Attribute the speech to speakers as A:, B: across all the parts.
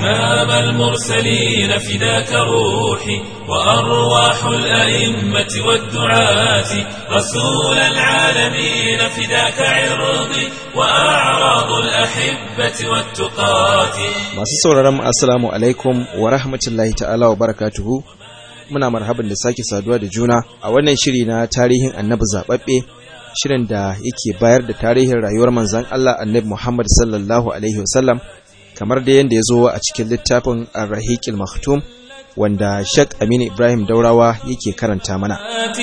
A: إمام المرسلين فداك روحي وأرواح الأئمة والدعاة رسول العالمين فداك عرضي وأعراض الأحبة والتقاة
B: Masu sauraron mu assalamu alaikum wa rahmatullahi ta'ala wa barakatuhu. Muna marhaban da sake saduwa da juna a wannan shiri na tarihin Annabi zababbe shirin da yake bayar da tarihin rayuwar manzon Allah Annabi Muhammad sallallahu alaihi wasallam kamar da yanda ya zo a cikin littafin Ar-Rahiqil Maktum wanda Sheikh Aminu Ibrahim Daurawa yake karanta mana.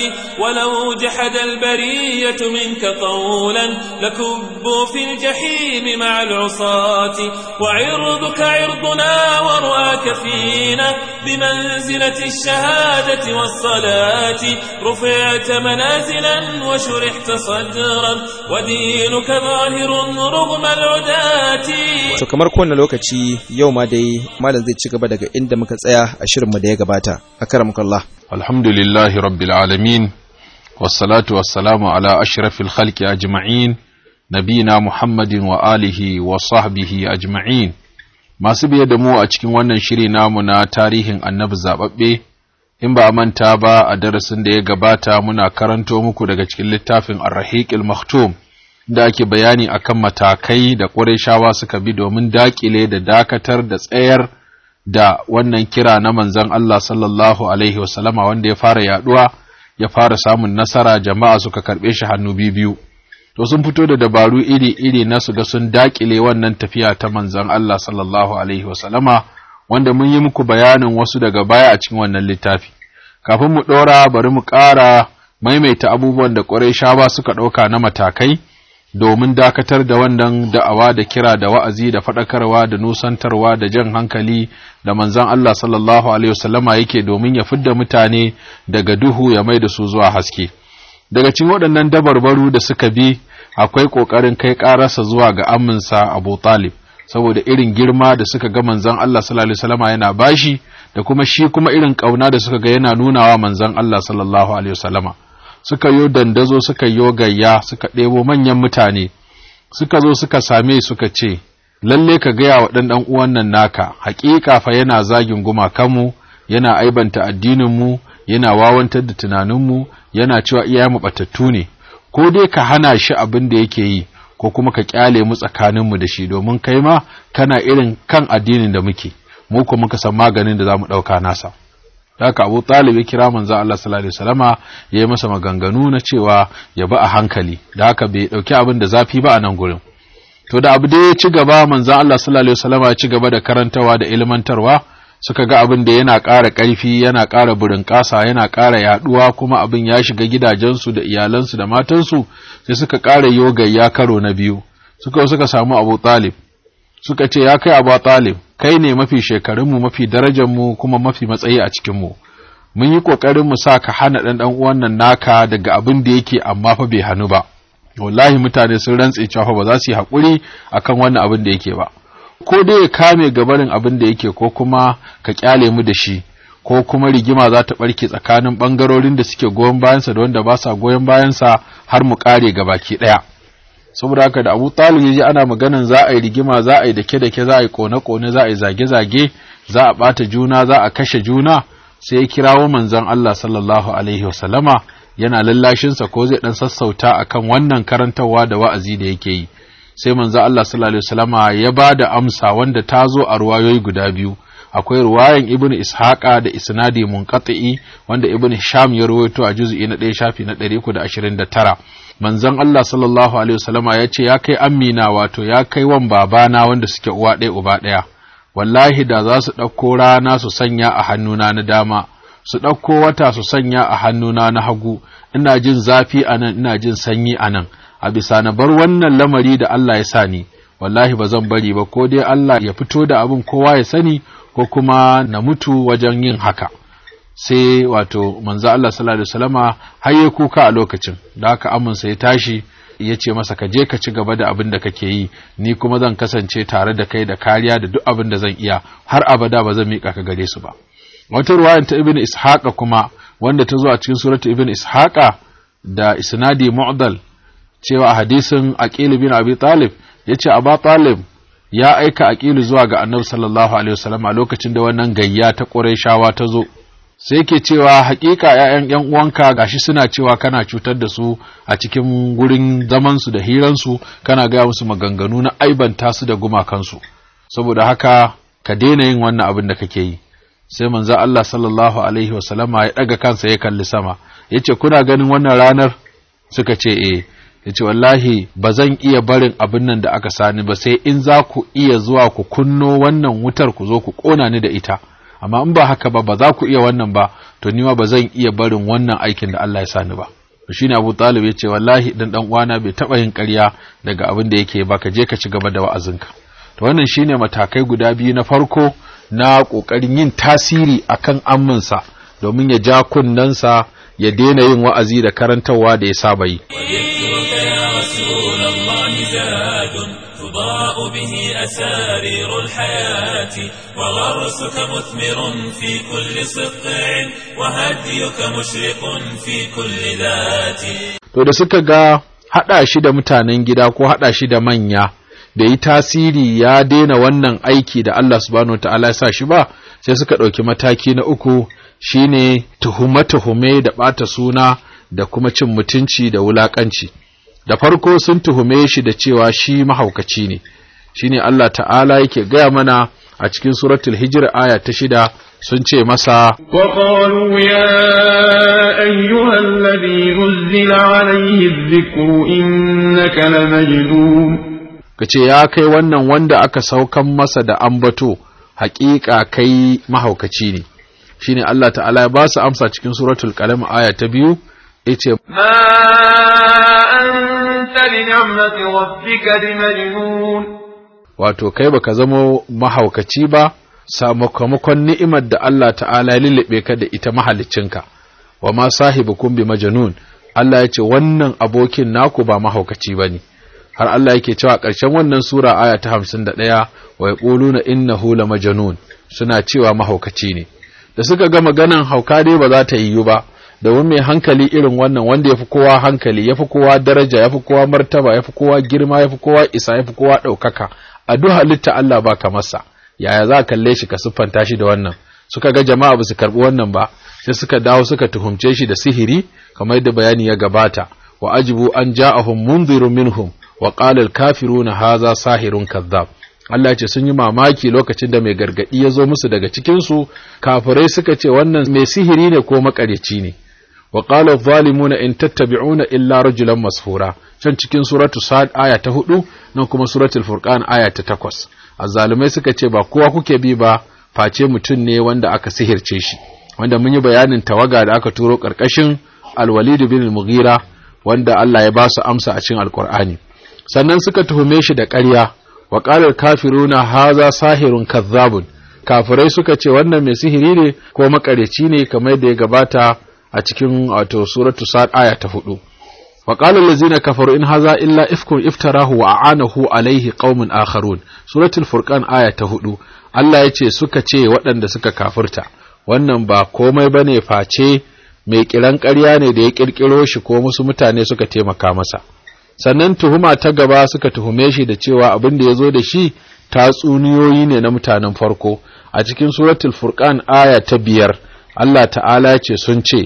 A: ولو جحد البرية منك قولا لكبوا في الجحيم مع العصاة وعرضك عرضنا ورؤاك فينا بمنزلة الشهادة والصلاة رفعت منازلا وشرحت صدرا ودينك ظاهر رغم العداة
B: To kamar kowane lokaci yau ma dai malam zai ci gaba daga inda muka tsaya a shirinmu da ya gabata. Akramukallah.
C: الحمد لله رب العالمين والصلاة والسلام على أشرف الخلق أجمعين نبينا محمد وآله وصحبه أجمعين masu biye da mu a cikin wannan shiri namu na tarihin annabi zaɓaɓɓe in ba a manta ba a darasin da ya gabata muna karanto muku daga cikin littafin arrahiqil maktum da ake bayani akan matakai da ƙurayshawa suka bi domin daƙile da dakatar da tsayar da wannan kira na manzon Allah sallallahu Alaihi wasallama wanda ya fara yaduwa ya fara samun nasara jama'a suka karɓe shi hannu biyu. To sun fito da dabaru iri-iri na su ga sun dakile wannan tafiya ta manzon Allah sallallahu Alaihi wasallama wanda mun yi muku bayanin wasu daga baya a cikin wannan littafi. Kafin mu ɗora bari mu ƙara maimaita abubuwan da ƙwarai ba suka ɗauka na matakai. domin dakatar da wannan da'awa da kira da wa'azi da faɗakarwa da nusantarwa da jan hankali da manzon Allah sallallahu Alaihi wasallama yake domin ya fidda mutane daga duhu ya mai da su zuwa haske. Daga cikin waɗannan dabarbaru da suka bi akwai ƙoƙarin kai ƙararsa zuwa ga aminsa Abu Talib, saboda irin girma da suka ga manzon Allah sallallahu Alaihi wasallama yana bashi da kuma shi kuma irin ƙauna da suka ga yana nunawa manzon Allah sallallahu Alaihi wasallama. suka yo dandazo suka yo gayya suka ɗebo manyan mutane suka zo suka same suka ce lalle ka gaya wa ɗan ɗan uwan nan naka haƙiƙa fa yana zagin gumakanmu yana aibanta addininmu yana wawantar da tunaninmu yana cewa iyayenmu batattu ne ko dai ka hana shi abin da yake yi ko kuma ka kyale mu tsakaninmu da shi domin kai ma kana irin kan addinin da muke mu kuma muka san maganin da za mu ɗauka nasa haka Abu Talib ya kira manzo Allah sallallahu alaihi wasallama ya yi masa maganganu na cewa ya ba a hankali da haka bai dauki abin da zafi ba a nan gurin to da abu da ya ci gaba manzo Allah sallallahu alaihi wasallama ya ci gaba da karantawa da ilmantarwa suka ga abin da yana ƙara ƙarfi yana ƙara burin ƙasa yana ƙara yaɗuwa kuma abin ya shiga gidajensu da iyalansu da matansu sai suka ƙara yogayya karo na biyu suka suka samu Abu Talib suka ce ya kai Abu Talib kai ne mafi shekarunmu mafi darajarmu kuma mafi matsayi a cikinmu mun yi ƙoƙarin mu sa ka hana ɗan ɗan uwan nan naka daga abin da yake amma fa bai hannu ba wallahi mutane sun rantse cewa ba za su yi haƙuri akan wannan abin da yake ba ko dai ya kame gabarin abin da yake ko kuma ka kyale mu da shi ko kuma rigima za ta ɓarke tsakanin ɓangarorin da suke goyon bayansa da wanda ba sa goyon bayansa har mu ƙare gabaki ɗaya saboda haka da Abu Talib yaji ana maganan za a yi rigima za a yi dake dake za a yi kone kone za a yi zage zage za a bata juna za a kashe juna sai ya kirawo manzon Allah sallallahu alaihi wasallama yana lallashin sa ko zai dan sassauta akan wannan karantarwa da wa'azi da yake yi sai manzon Allah sallallahu alaihi wasallama ya bada amsa wanda ta zo a ruwayoyi guda biyu akwai ruwayan ibnu ishaqa da isnadi munqati wanda ibnu sham ya rawaito a juz'i na 1 shafi na 329 manzon Allah sallallahu alaihi wasallama ya ce ya kai amina wato ya kai wan babana wanda suke uwa ɗaya uba ɗaya wallahi da za su ɗauko rana su sanya a hannuna na dama su ɗauko wata su sanya a hannuna na hagu ina jin zafi a nan ina jin sanyi a nan a bisa na bar wannan lamari da Allah ya sa ni wallahi ba zan bari ba ko dai Allah ya fito da abin kowa ya sani ko kuma na mutu wajen yin haka sai wato manzo Allah sallallahu alaihi wasallama har ya kuka a lokacin da haka amunsa ya tashi ya ce masa ka je ka ci gaba da abin da kake yi ni kuma zan kasance tare da kai da kariya da duk abin da zan iya har abada ba zan miƙa ka gare su ba wata ruwayan ta ibn ishaqa kuma wanda ta zo a cikin suratu ibn ishaqa da isnadi mu'dal cewa a hadisin aqil bin abi talib yace aba talib ya aika aqilu zuwa ga annabi sallallahu alaihi wasallam a lokacin da wannan gayya ta qurayshawa ta zo sai yake cewa hakika ƴaƴan ƴan uwanka gashi suna cewa kana cutar da su a cikin gurin zaman su da hiran su kana gaya musu maganganu na aibanta su da gumakansu saboda haka ka daina yin wannan abin da kake yi sai manzo Allah sallallahu alaihi wasallama ya daga kansa ya kalli sama yace kuna ganin wannan ranar suka ce eh yace wallahi ba zan iya barin abin nan da aka sani ba sai in za ku iya zuwa ku kunno wannan wutar ku zo ku kona ni da ita amma in ba haka ba ba za ku iya wannan ba to ni ma ba zan iya barin wannan aikin da Allah ya sani ba shine Abu Talib yace wallahi dan dan uwana bai taba yin ƙarya daga abin da yake ba ka je ka ci gaba da wa'azinka to wannan shine matakai guda biyu na farko na ƙoƙarin yin tasiri akan amminsa domin ya ja kunnensa ya daina yin wa'azi da karantarwa da ya saba yi.
A: تضاء به أسارير الحياة وغرسك مثمر في كل سطع وهديك مشرق في كل ذات
C: To da suka ga haɗa shi da mutanen gida ko haɗa shi da manya da yi tasiri ya daina wannan aiki da Allah subhanahu ta'ala ya sa shi ba sai suka ɗauki mataki na uku shine tuhume-tuhume da ɓata suna da kuma cin mutunci da wulaƙanci da farko sun tuhume shi da cewa shi mahaukaci ne shine Allah ta'ala yake gaya mana a cikin suratul hijr aya ta shida sun ce masa
D: وقالوا يا أيها الذي نزل عليه الذكر إنك لمجنون
C: kace ya kai wannan wanda aka saukan masa da ambato haƙiƙa kai mahaukaci ne shine Allah ta'ala ya ba su amsa cikin suratul qalam aya ta biyu yace
D: ما أنت بنعمة ربك بمجنون
C: wato kai baka zamo mahaukaci ba sakamakon ni'imar da Allah ta'ala ya lullube ka da ita mahaliccinka wa ma sahibukum bi majnun Allah ya ce wannan abokin naku ba mahaukaci bane har Allah yake cewa ƙarshen wannan sura aya ta 51 wa yaquluna innahu la majnun suna cewa mahaukaci ne da suka ga maganan hauka dai ba za ta yiwu ba domin mai hankali irin wannan wanda ya fi kowa hankali ya fi kowa daraja ya fi kowa martaba ya fi kowa girma ya fi kowa isa ya fi kowa ɗaukaka a duk halitta Allah ba ka masa yaya za a kalle shi ka siffanta shi da wannan suka ga jama'a ba su karɓi wannan ba sai suka dawo suka tuhumce shi da sihiri kamar yadda bayani ya gabata wa ajibu an ja'ahum munzirun minhum wa qala al-kafiruna hadha sahirun kadhab Allah ce sun yi mamaki lokacin da mai gargadi ya zo musu daga cikin su kafirai suka ce wannan mai sihiri ne ko makareci ne wa qala adh-dhalimuna in tattabi'una illa rajulan mashura can cikin suratu sad aya ta hudu nan kuma suratul furqan aya ta takwas azzalumai suka ce ba kowa kuke bi ba face mutum ne wanda aka sihirce shi wanda mun yi bayanin tawaga da aka turo karkashin al-walid bin al-mughira wanda Allah ya ba su amsa a cikin alqur'ani sannan suka tuhume shi da ƙarya wa qala al-kafiruna haza sahirun kazzabun kafirai suka ce wannan mai sihiri ne ko makareci ne kamar da ya gabata a cikin wato suratu sad aya ta hudu wa qala allazina kafaru in haza illa ifkun iftarahu wa a'anahu alaihi qaumun akharun suratul furqan aya ta hudu Allah yace suka ce waɗanda suka kafirta wannan ba komai bane face mai kiran ƙarya ne da ya kirkiro shi ko musu mutane suka taimaka masa sannan tuhuma ta gaba suka tuhume shi da cewa abin da ya zo da shi tatsuniyoyi ne na mutanen farko a cikin suratul furqan aya ta biyar Allah ta'ala ce sun ce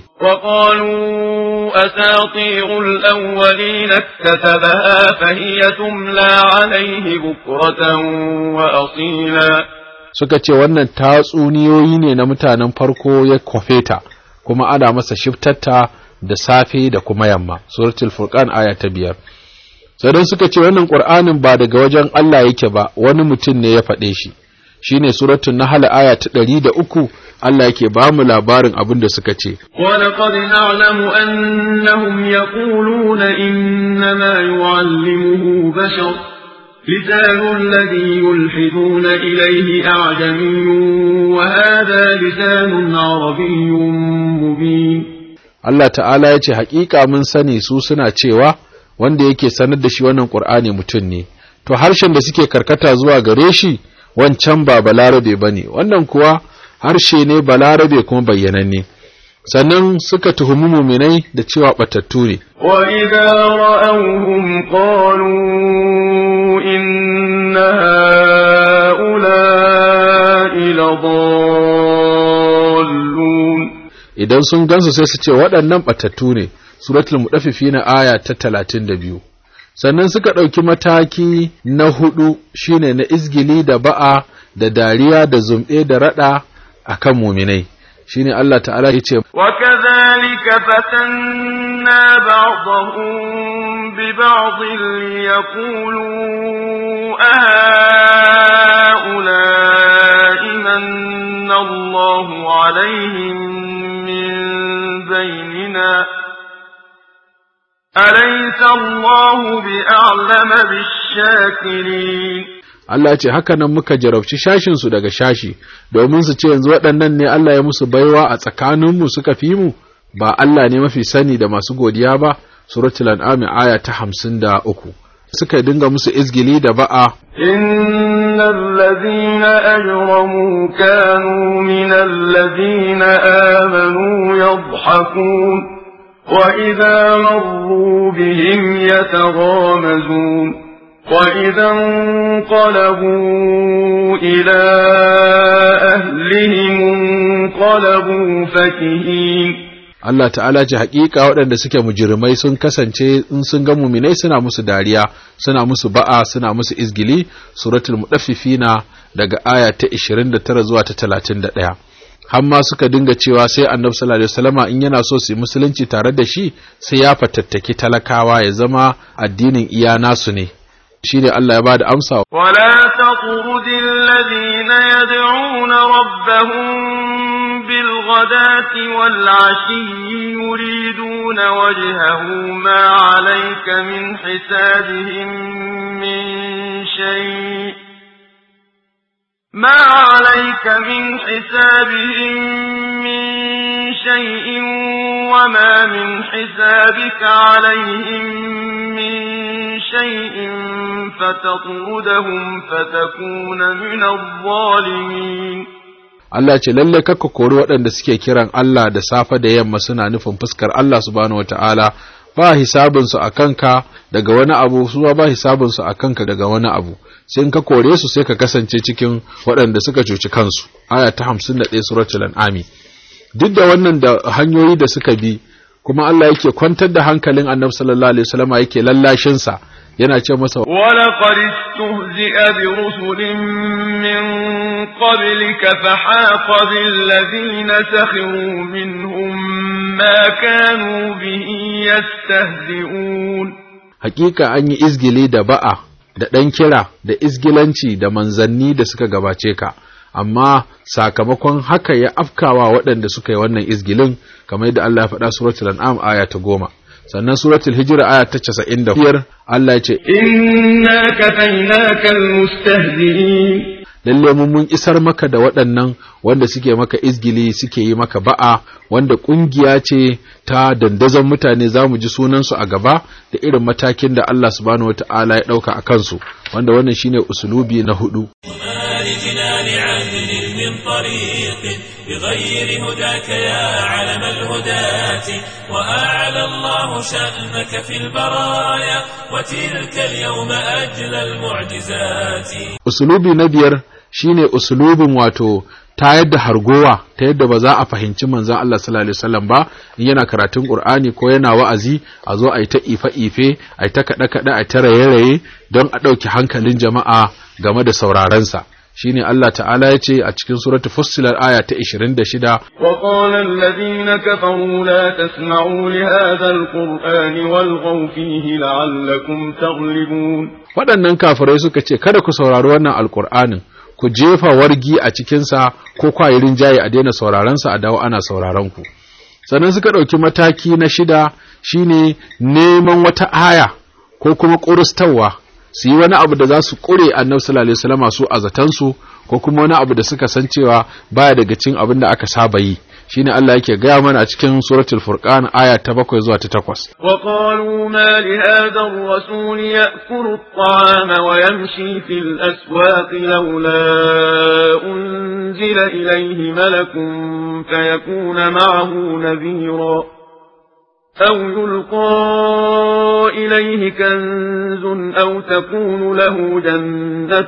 D: وقالوا أساطير الأولين اكتتبها فهي تملى عليه بكرة وأصيلا
C: suka ce wannan tatsuniyoyi ne na mutanen farko ya kwafe ta kuma ana masa shiftatta da safe da kuma yamma suratul furqan aya ta biyar sannan suka ce wannan qur'anin ba daga wajen Allah yake ba wani mutum ne ya faɗe shi shine suratul nahl aya ta ɗari da uku Allah yake ba mu labarin abin da suka ce
D: ولقد نعلم أنهم يقولون إنما يعلمه بشر لسان الذي يلحدون إليه أعجمي وهذا لسان عربي مبين
C: Allah ta'ala ya ce haƙiƙa mun sani su suna cewa wanda yake sanar da shi wannan ƙur'ani mutum ne to harshen da suke karkata zuwa gare shi wancan ba balarabe ba ne wannan kuwa harshe ne balarabe kuma bayyananne sannan suka tuhumi muminai da cewa batattu ne
D: وإذا رأوهم قالوا إن هؤلاء لضالون
C: idan sun gansu sai su ce waɗannan batattu ne suratul mudaffifina aya ta 32 sannan suka ɗauki mataki na hudu shine na izgili da ba'a da dariya da zumɗe da raɗa akan muminai shine Allah ta'ala ya ce
D: وكذلك فتنا بعضهم ببعض ليقولوا أهؤلاء من الله عليهم من بيننا أليس الله بأعلم بالشاكرين
C: Allah ya ce haka nan muka jarabci shashinsu daga shashi domin su ce yanzu waɗannan ne Allah ya musu baiwa a tsakaninmu suka fi mu ba Allah ne mafi sani da masu godiya ba suratul an'am aya ta hamsin da uku suka dinga musu izgili da ba'a
D: إن الذين أجرموا كانوا من الذين آمنوا يضحكون وإذا مروا بهم يتغامزون وإذا انقلبوا إلى أهلهم انقلبوا فكهين
C: Allah ta'ala ce haƙiƙa waɗanda suke mujirmai sun kasance in sun ga muminai suna musu dariya suna musu ba'a suna musu izgili suratul mudaffifina daga aya ta 29 zuwa ta 31 har ma suka dinga cewa sai annabi sallallahu alaihi wasallama in yana so su yi musulunci tare da shi sai ya fatattaki talakawa ya zama addinin iya nasu ne shine Allah ya bada amsa
D: ولا تطرد الذين يدعون ربهم بالغداة والعشي يريدون وجهه ما عليك من حسابهم من شيء ما عليك من حسابهم من شيء وما من حسابك عليهم من شيء فتطردهم فتكون من الظالمين
C: Allah ce lalle kakka kori waɗanda suke kiran Allah da safe da yamma suna nufin fuskar Allah subhanahu wata'ala ba hisabinsu a kanka daga wani abu su ba hisabinsu a kanka daga wani abu sai in ka kore su sai ka kasance cikin waɗanda suka cuci kansu aya ta 51 suratul an'ami duk da wannan da hanyoyi da suka bi kuma Allah yake kwantar da hankalin Annabi sallallahu alaihi wasallam yake lallashin sa yana ce masa
D: ولقد استهزئ برسل من قبلك فحاق بالذين سخروا منهم ما كانوا به يستهزئون
C: hakika an yi izgili da ba'a da ɗan kira da izgilanci da manzanni da suka gabace ka amma sakamakon haka ya afkawa waɗanda suka yi wannan izgilin kamar yadda Allah ya faɗa suratul an'am aya ta goma sannan suratul hijra aya ta casa'in da biyar Allah ya ce
D: إنا كفيناك المستهزئين
C: lalle mun mun isar maka da waɗannan wanda suke maka izgili suke yi maka ba'a wanda ƙungiya ce ta dandazon mutane za mu ji sunansu a gaba da irin matakin da Allah subhanahu wata'ala ya ɗauka a kansu wanda wannan shine usulubi na hudu
A: وما لجنان عدل من طريق بغير هداك يا علم الهداة وأعلى الله شأنك في البرايا وتلك اليوم أجل المعجزات
C: usulubi na biyar shine usulubin wato ta yadda hargowa ta yadda ba za a fahimci manzon Allah sallallahu alaihi wasallam ba in yana karatun Qur'ani ko yana wa'azi a zo a yi ta ife ife a yi ta kada kada a ta raye raye don a ɗauki hankalin jama'a game da sauraron sa shine Allah ta'ala ya ce a cikin suratul fussilar aya ta 26
D: وقال الذين كفروا لا تسمعوا لهذا القرآن والغوا فيه لعلكم تغلبون
C: waɗannan kafirai suka ce kada ku saurari wannan alkur'anin ku jefa wargi a cikinsa ko kwayi rinjaye a daina sauraronsa a dawo ana sauraron ku sannan suka ɗauki mataki na shida shine neman wata aya ko kuma ƙurustawa su yi wani abu da za su ƙure annabi sallallahu alaihi wasallam su a zatansu ko kuma wani abu da suka san cewa baya daga cikin abin da aka saba yi shine Allah yake gaya mana a cikin suratul furqan aya ta bakwai zuwa ta takwas
D: وقالوا ما لهذا الرسول يأكل الطعام ويمشي في الأسواق لولا أنزل إليه ملك فيكون معه نذيرا أو يلقى إليه كنز أو تكون له جنة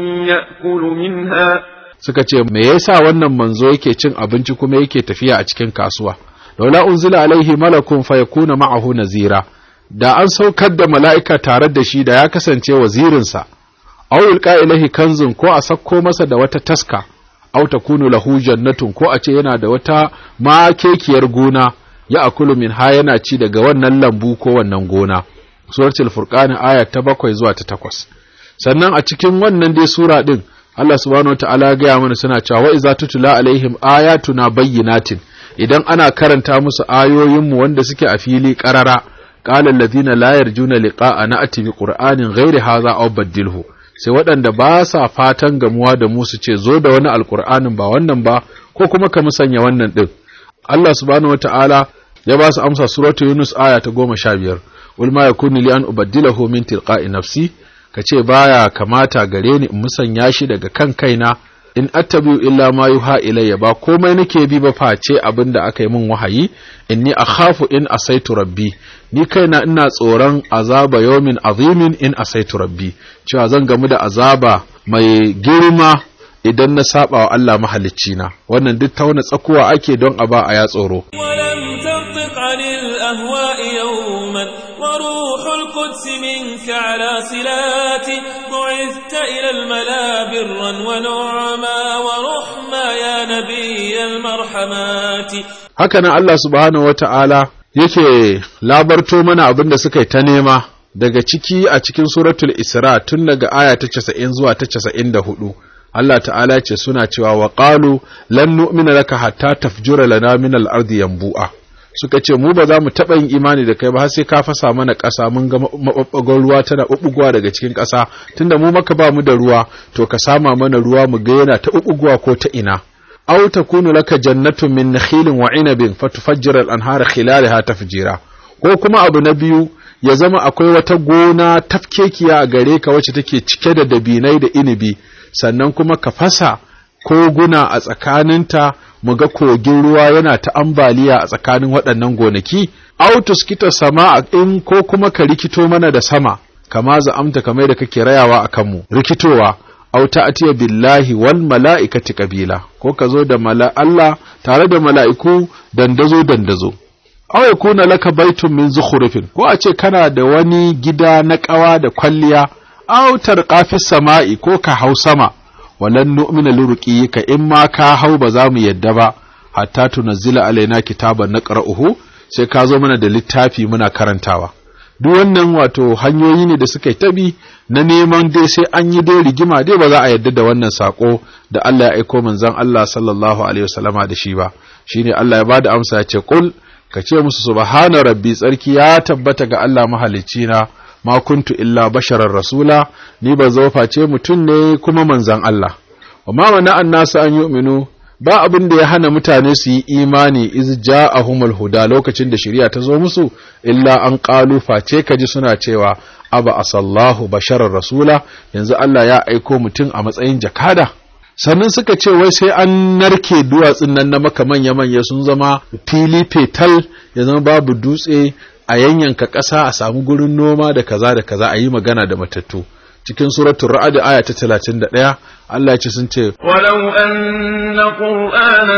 D: يأكل منها
C: suka ce me yasa wannan manzo yake cin abinci kuma yake tafiya a cikin kasuwa laula unzila alaihi malakun fayakuna ma'ahu nazira da an saukar da mala'ika tare da shi da ya kasance wazirinsa aw yulqa ilaihi kanzun ko a sakko masa da wata taska aw takunu lahu jannatun ko a ce yana da wata makekiyar gona ya akulu min ha yana ci daga wannan lambu ko wannan gona suratul furqan aya ta bakwai zuwa ta takwas sannan a cikin wannan dai sura din Allah subhanahu wataala ya gaya mana suna cewa wa iza tutula alaihim ayatuna bayyinatin idan ana karanta musu ayoyinmu wanda suke a fili qarara qala alladhina la yarjuna liqa'a na'ti bi qur'anin ghairi hadha aw baddilhu sai waɗanda ba sa fatan gamuwa da mu su ce zo da wani alqur'anin ba wannan ba ko kuma ka musanya wannan din Allah subhanahu wataala ya ba su amsa suratu Yunus aya ta goma sha biyar wal ma yakunu li an ubaddilahu min tilqa'i nafsi ka ce baya kamata gare ni in musanya shi daga kan kaina in attabi'u illa ma yuha ilayya ba komai nake bi ba face abin da aka yi min wahayi inni akhafu in asaitu rabbi ni kaina ina tsoron azaba yawmin azimin in asaitu rabbi cewa zan gamu da azaba mai girma idan na saba wa Allah mahalicci na wannan duk tauna tsakuwa ake don a ba a ya tsoro
A: ولم تنطق عن الأهواء يوما وروح القدس منك على صلاتي بعثت إلى الملا برا ونعما ورحما يا نبي المرحمات
C: haka nan Allah subhanahu wata'ala yake labarto mana abin da suka yi ta nema daga ciki a cikin suratul Isra tun daga aya ta 90 zuwa ta 94 Allah ta'ala ce suna cewa wa qalu lan nu'mina laka hatta tafjura lana min al-ardi yanbu'a suka ce mu ba za mu taɓa yin imani da kai ba har sai ka fasa mana ƙasa mun ga maɓaɓɓagon ruwa tana ɓuɓɓugowa daga cikin ƙasa tunda mu maka ba mu da ruwa to ka sama mana ruwa mu ga yana ta ɓuɓɓugowa ko ta ina aw takunu laka jannatun min nakhilin wa inabin fatufajjira al-anhara khilalaha tafjira ko kuma abu na biyu ya zama akwai wata gona tafkekiya a gare ka wacce take cike da dabinai da inibi sannan kuma ka fasa koguna a tsakaninta mu ga kogin ruwa yana ta ambaliya a tsakanin waɗannan gonaki autus kita sama in ko kuma ka rikito mana da sama kama za'amta kamar da kake rayawa a kanmu rikitowa au ta'tiya billahi wal mala'ikati qabila ko ka zo da mala Allah tare da mala'iku dandazo dandazo aw yakuna laka baitun min zukhrufin ko a ce kana da wani gida na ƙawa da kwalliya aw tarqafis sama'i ko ka hau sama walan nu'mina lirqiyika in ma ka hau ba za mu yadda ba hatta tunazzila alaina kitaban naqra'uhu sai ka zo mana da littafi muna karantawa duk wannan wato hanyoyi ne da suka yi tabi na neman dai sai an yi dai rigima dai ba za a yadda da wannan sako da Allah ya aiko manzon Allah sallallahu alaihi wasallama da shi ba shine Allah ya bada amsa ya ce qul ka ce musu subhana rabbi tsarki ya tabbata ga Allah mahalicci na ma kuntu illa basharar rasula ni ba zo face mutum ne kuma manzan Allah wa ma mana annasu an yu'minu ba abin da ya hana mutane su yi imani iz ja'ahumul huda lokacin da shari'a ta zo musu illa an qalu face kaji suna cewa aba asallahu basharar rasula yanzu Allah ya aiko mutum a matsayin jakada sannan suka ce wai sai an narke duwatsun nan na maka manya-manya sun zama fili fetal ya zama babu dutse a yanyanka ƙasa a samu gurin noma da kaza da kaza a yi magana da matattu cikin suratul ra'd aya ta 31 Allah ya ce sun ce
D: ولو أن قرآنا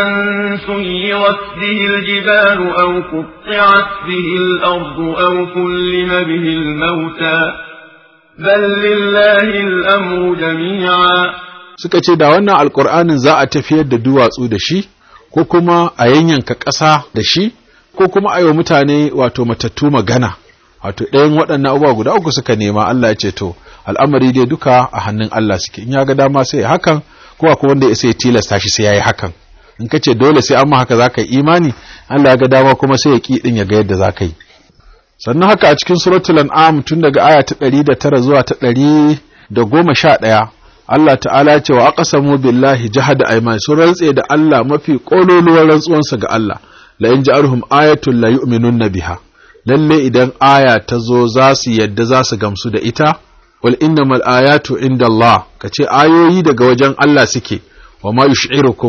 D: سيرت به الجبال أو قطعت به الأرض أو كلم به الموتى بل لله الأمر جميعا
C: suka ce da wannan alkur'anin za a tafiyar da duwatsu da shi ko kuma a yanyanka ƙasa da shi ko kuma a yi wa mutane wato matattu magana wato ɗayan waɗannan abubuwa guda uku suka nema Allah ya ce to al'amari dai duka a hannun Allah suke in ya ga dama sai ya hakan ko akwai wanda ya sai tilasta shi sai ya yi hakan in ka ce dole sai an ma haka za ka yi imani Allah ya ga dama kuma sai ya ƙi ɗin ya ga yadda za ka yi sannan haka a cikin suratul an'am tun daga aya ta ɗari da tara zuwa ta ɗari da goma sha ɗaya Allah ta'ala ya ce wa aqsamu billahi jahada ayman sun rantse da Allah mafi kololuwar rantsuwansa ga Allah la in ja'alhum ayatun la yu'minunna biha lalle idan aya ta zo za su yadda za su gamsu da ita wal innamal ayatu inda Allah kace ayoyi daga wajen Allah suke wa ma yush'irukum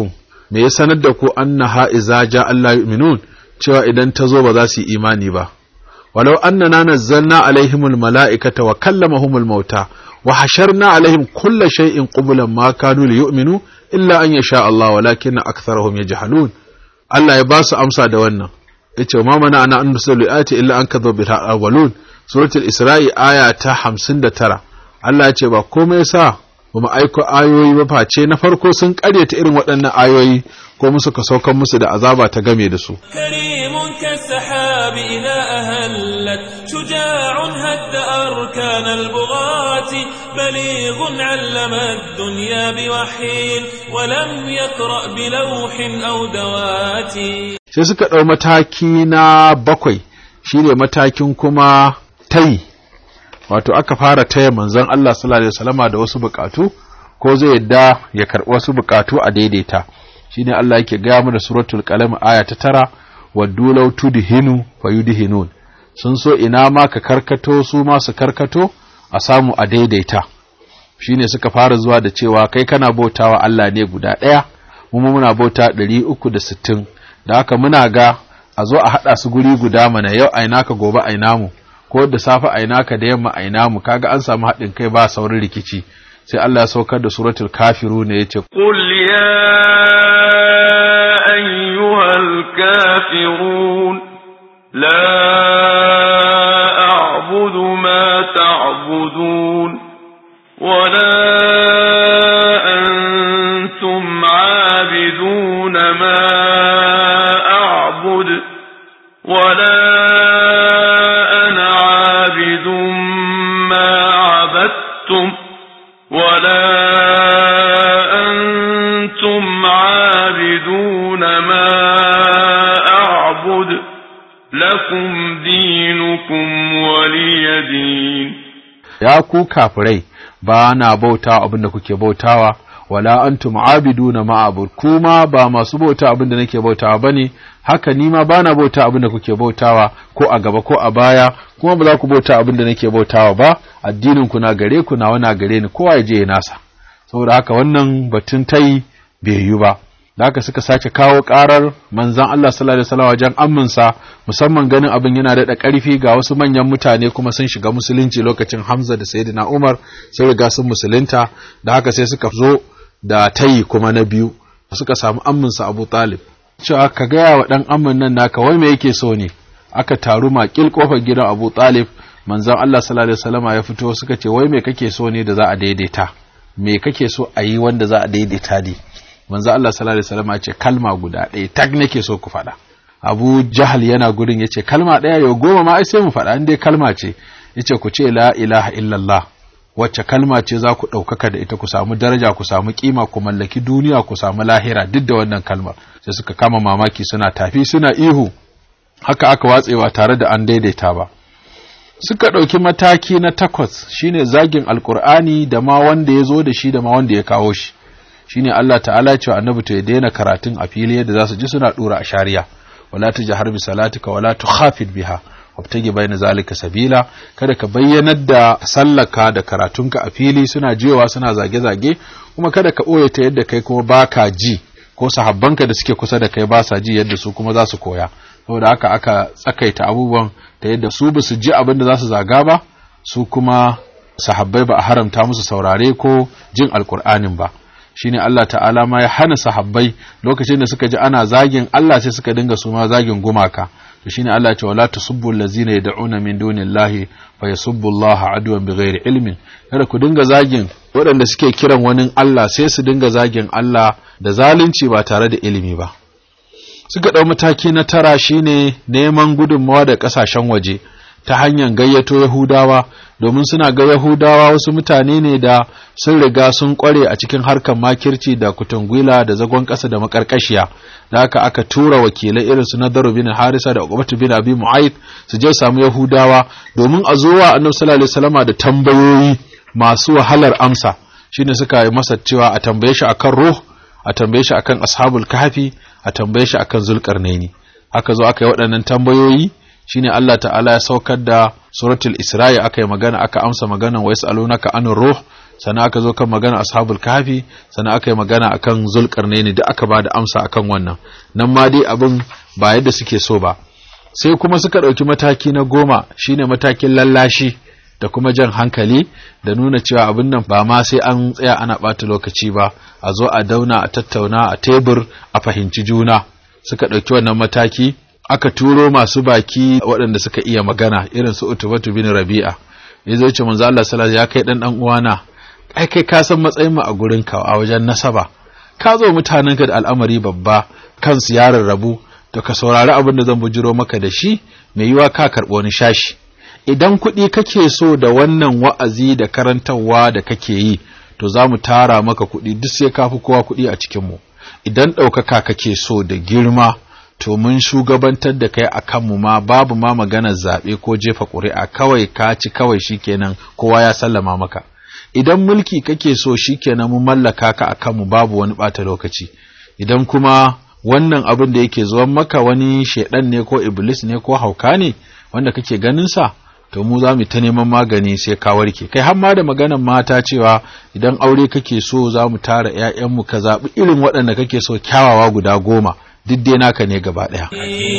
C: me ya sanar da ku annaha iza ja Allah yu'minun cewa idan ta zo ba za su yi imani ba walau annana nazzalna alaihimul mala'ikata wa kallamahumul mauta wa hasharna alaihim kulla shay'in qublan ma kanu liyu'minu illa an yasha Allah walakin aktharuhum yajhalun Allah ya ba su amsa da wannan yace ma mana ana an nusallu ayati illa an kadhabu bil awwalun suratul isra'i aya ta 59 Allah ya ce ba komai sa ba mu aiko ayoyi ba face na farko sun karyata irin waɗannan ayoyi ko musu ka saukan musu da azaba ta game da su
A: كريم كالسحاب إذا أهلت شجاع هد أركان البغاة بليغ علم الدنيا بوحي ولم يقرأ بلوح أو دوات
C: sai suka ɗau mataki na bakwai shine matakin kuma tayi wato aka fara taya manzon Allah sallallahu alaihi wasallama da wasu bukatu ko zai yadda ya karɓi wasu bukatu a daidaita shine Allah yake gaya mu da suratul qalam aya ta tara waddu law tudhinu fayudhinun sun so ina ma ka karkato su ma su karkato a samu a daidaita shine suka fara zuwa da cewa kai kana bautawa Allah ne guda ɗaya mu muna bauta 360 da haka muna ga a zo a haɗa su guri guda mana yau aina ka gobe aina mu ko da safe aina ka da yamma aina mu kaga an samu haɗin kai ba saurin rikici sai Allah ya saukar da suratul kafiru ne yace
D: قل يا أيها الكافرون لا أعبد ما تعبدون ولا أنتم عابدون ما أعبد ولا أنا عابد ما عبدتم ولا أنتم عابدون ما أعبد لكم دينكم ولي دين
C: ya ku kafirai ba na bauta abin da kuke bautawa wala antum abiduna ma abud kuma ba masu bauta abin da nake bautawa bane haka ni ma bana bauta abin da kuke bautawa ko a gaba ko a baya kuma ba za ku bauta abin da nake bautawa ba addinin ku na gare ku na wana gare ni kowa ya je ya nasa saboda haka wannan batun tai bai yi ba da haka suka sake kawo karar manzan Allah sallallahu alaihi wasallam wajen amminsa musamman ganin abin yana da ƙarfi ga wasu manyan mutane kuma sun shiga musulunci lokacin Hamza da Sayyidina Umar sun riga sun musulunta da haka sai suka zo da tayi kuma na biyu suka samu amminsa Abu Talib cewa ka gaya wa dan ammin nan naka wai me yake so ne aka taru makil kofar gidan Abu Talib manzan Allah sallallahu alaihi wasallam ya fito suka ce wai me kake so ne da za a daidaita me kake so a yi wanda za a daidaita ne manzo Allah sallallahu alaihi wasallam ya ce kalma guda ɗaya tag nake so ku faɗa Abu Jahal yana gurin yace kalma ɗaya yau goma ma ai sai mu faɗa in dai kalma ce yace ku ce la ilaha illallah wacce kalma ce za ku ɗaukaka da ita ku samu daraja ku samu kima ku mallaki duniya ku samu lahira duk da wannan kalmar sai suka kama mamaki suna tafi suna ihu haka aka watsewa tare da an daidaita ba suka ɗauki mataki na takwas shine zagin alkur'ani da ma wanda ya zo da shi da ma wanda ya kawo shi shine Allah ta'ala ya ce annabi to ya daina karatun a fili yadda za su ji suna dura a shari'a wala tujhar bi salatika wala tukhafid biha wabtagi bayna zalika sabila kada ka bayyanar da sallaka da karatunka a fili suna jiwa suna zage-zage kuma kada ka ɓoye ta yadda kai kuma baka ji ko sahabbanka da suke kusa da kai ba sa ji yadda su kuma za su koya saboda haka aka tsakaita abubuwan ta yadda su ba su ji abin da za su zaga ba su kuma sahabbai ba a haramta musu saurare ko jin alkur'anin ba shine Allah ta'ala ma ya hana sahabbai lokacin da suka ji ana zagin Allah sai suka dinga su ma zagin gumaka to shine Allah ya ce wala tasubbu allazina yad'una min dunillahi fa yasubbu Allah adwan bighairi ilmin kada ku dinga zagin waɗanda suke kiran wani Allah sai su dinga zagin Allah da zalunci ba tare da ilimi ba suka ɗau mataki na tara shine neman gudunmawa da ƙasashen waje ta hanyar gayyato Yahudawa domin suna ga Yahudawa wasu mutane ne da sun riga sun kware a cikin harkar makirci da kutungwila da zagon ƙasa da makarkashiya da haka aka tura wakilai irin su Nadaru bin Harisa da Uqbatu bin Abi Mu'ayth su je samu Yahudawa domin a zo wa Annabi sallallahu alaihi wasallama da tambayoyi masu wahalar amsa shine suka yi masa cewa a tambaye shi akan ruh a tambaye shi akan ashabul kahfi a tambaye shi akan zulkarnaini aka zo aka yi waɗannan tambayoyi shine Allah ta'ala ya saukar da suratul Isra'i aka yi magana aka amsa maganan wa yas'alunaka anir ruh sannan aka zo kan magana ashabul kafi sannan aka yi magana akan zulkarnaini da aka ba da amsa akan wannan nan ma dai abin ba yadda suke so ba sai kuma suka ɗauki mataki na goma shine matakin lallashi da kuma jan hankali da nuna cewa abin nan ba ma sai an tsaya ana ɓata lokaci ba a zo a dauna a tattauna a tebur a fahimci juna suka ɗauki wannan mataki aka turo masu baki waɗanda suka iya magana irin su utubatu bin rabi'a ya zo ce manzo Allah sallallahu ya kai dan dan uwana ai kai ka san matsayin mu a gurin ka a wajen nasaba ka zo mutanen ka da al'amari babba kansu ya rarrabu to ka saurari abin da zan bujiro maka da shi mai yiwa ka karɓo wani shashi idan kuɗi kake so da wannan wa'azi da karantarwa da kake yi to za mu tara maka kuɗi duk sai ka fi kowa kuɗi a cikinmu idan ɗaukaka kake so da girma to mun shugabantar da kai a kanmu ma babu ma maganar zaɓe ko jefa ƙuri'a kawai ka ci kawai shikenan kowa ya sallama maka idan mulki kake so shikenan mun mallaka ka a kanmu babu wani ɓata lokaci idan kuma wannan abin da yake zuwan maka wani shaidan ne ko iblis ne ko hauka ne wanda kake ganin sa to mu za mu ta neman magani sai ka warke kai har ma da maganar mata cewa idan aure kake so za mu tara ƴaƴanmu ka zaɓi irin waɗanda kake so kyawawa guda goma duk dai naka ne gaba ɗaya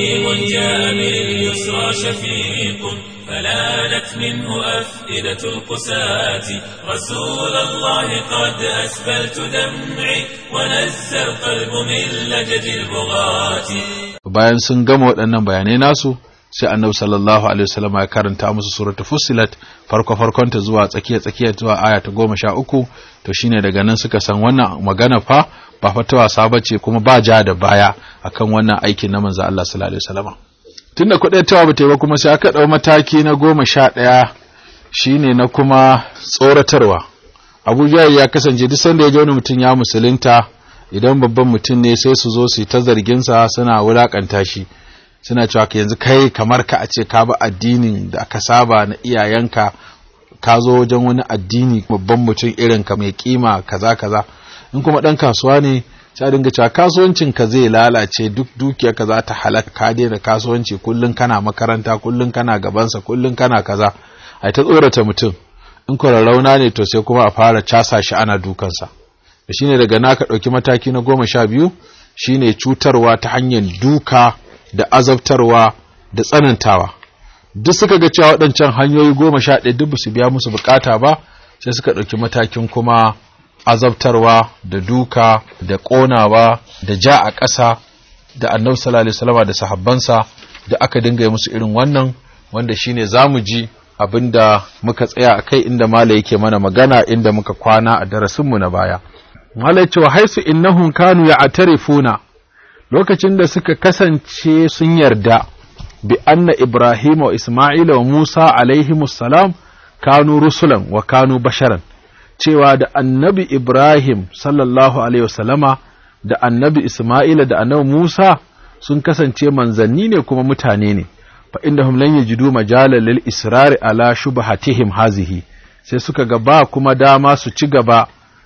A: فلانت منه أفئدة القساة رسول الله قد أسبلت دمعي ونزى القلب من لجج البغاة
C: bayan sun gama waɗannan bayanai nasu sai annabi sallallahu alaihi wasallam ya karanta musu suratul fussilat farko farkonta zuwa tsakiya tsakiya zuwa aya ta goma sha uku to shine daga nan suka san wannan magana fa ba fa ta wasa bace kuma ba ja da baya akan wannan aikin na manzo Allah sallallahu alaihi wasallam tunda kuɗaitawa ba ta yi ba kuma sai aka ɗau mataki na goma sha ɗaya shine na kuma tsoratarwa abuja ya kasance duk sanda ya ji wani mutum ya musulunta idan babban mutum ne sai su zo su yi ta zarginsa suna wulaƙanta shi suna cewa ka yanzu kai kamar ka a ce ka bi addinin da aka saba na iyayenka ka zo wajen wani addini babban mutum irin ka mai kima kaza kaza in kuma ɗan kasuwa ne sai dinga cewa kasuwancin ka zai lalace duk dukiyar ka za ta halaka ka daina kasuwanci kullun kana makaranta kullun kana gabansa kullun kana kaza ai ta tsorata mutum in rauna ne to sai kuma a fara casa shi ana dukansa da shine daga naka ɗauki mataki na goma sha biyu shine cutarwa ta hanyar duka da azabtarwa da tsanantawa duk suka ga cewa waɗancan hanyoyi goma sha ɗaya duk su biya musu bukata ba sai suka ɗauki matakin kuma azabtarwa da duka da ƙonawa da ja a ƙasa da annabi sallallahu alaihi wasallam da sahabbansa da aka dinga yi musu irin wannan wanda shine zamu ji abinda muka tsaya a kai inda mala yake mana magana inda muka kwana a darasinmu na baya mala ce wa haisu innahum kanu ya'tarifuna lokacin da suka kasance sun yarda bi anna ibrahima wa isma'ila wa musa alaihimus salam kanu rusulan wa kanu basharan cewa da annabi Ibrahim sallallahu Alaihi wasallama da annabi Ismaila da annabi Musa sun kasance manzanni ne kuma mutane ne, fa inda hum lan yajidu majalan lil israri ala shubhatihim hazihi sai suka ga ba kuma dama su ci gaba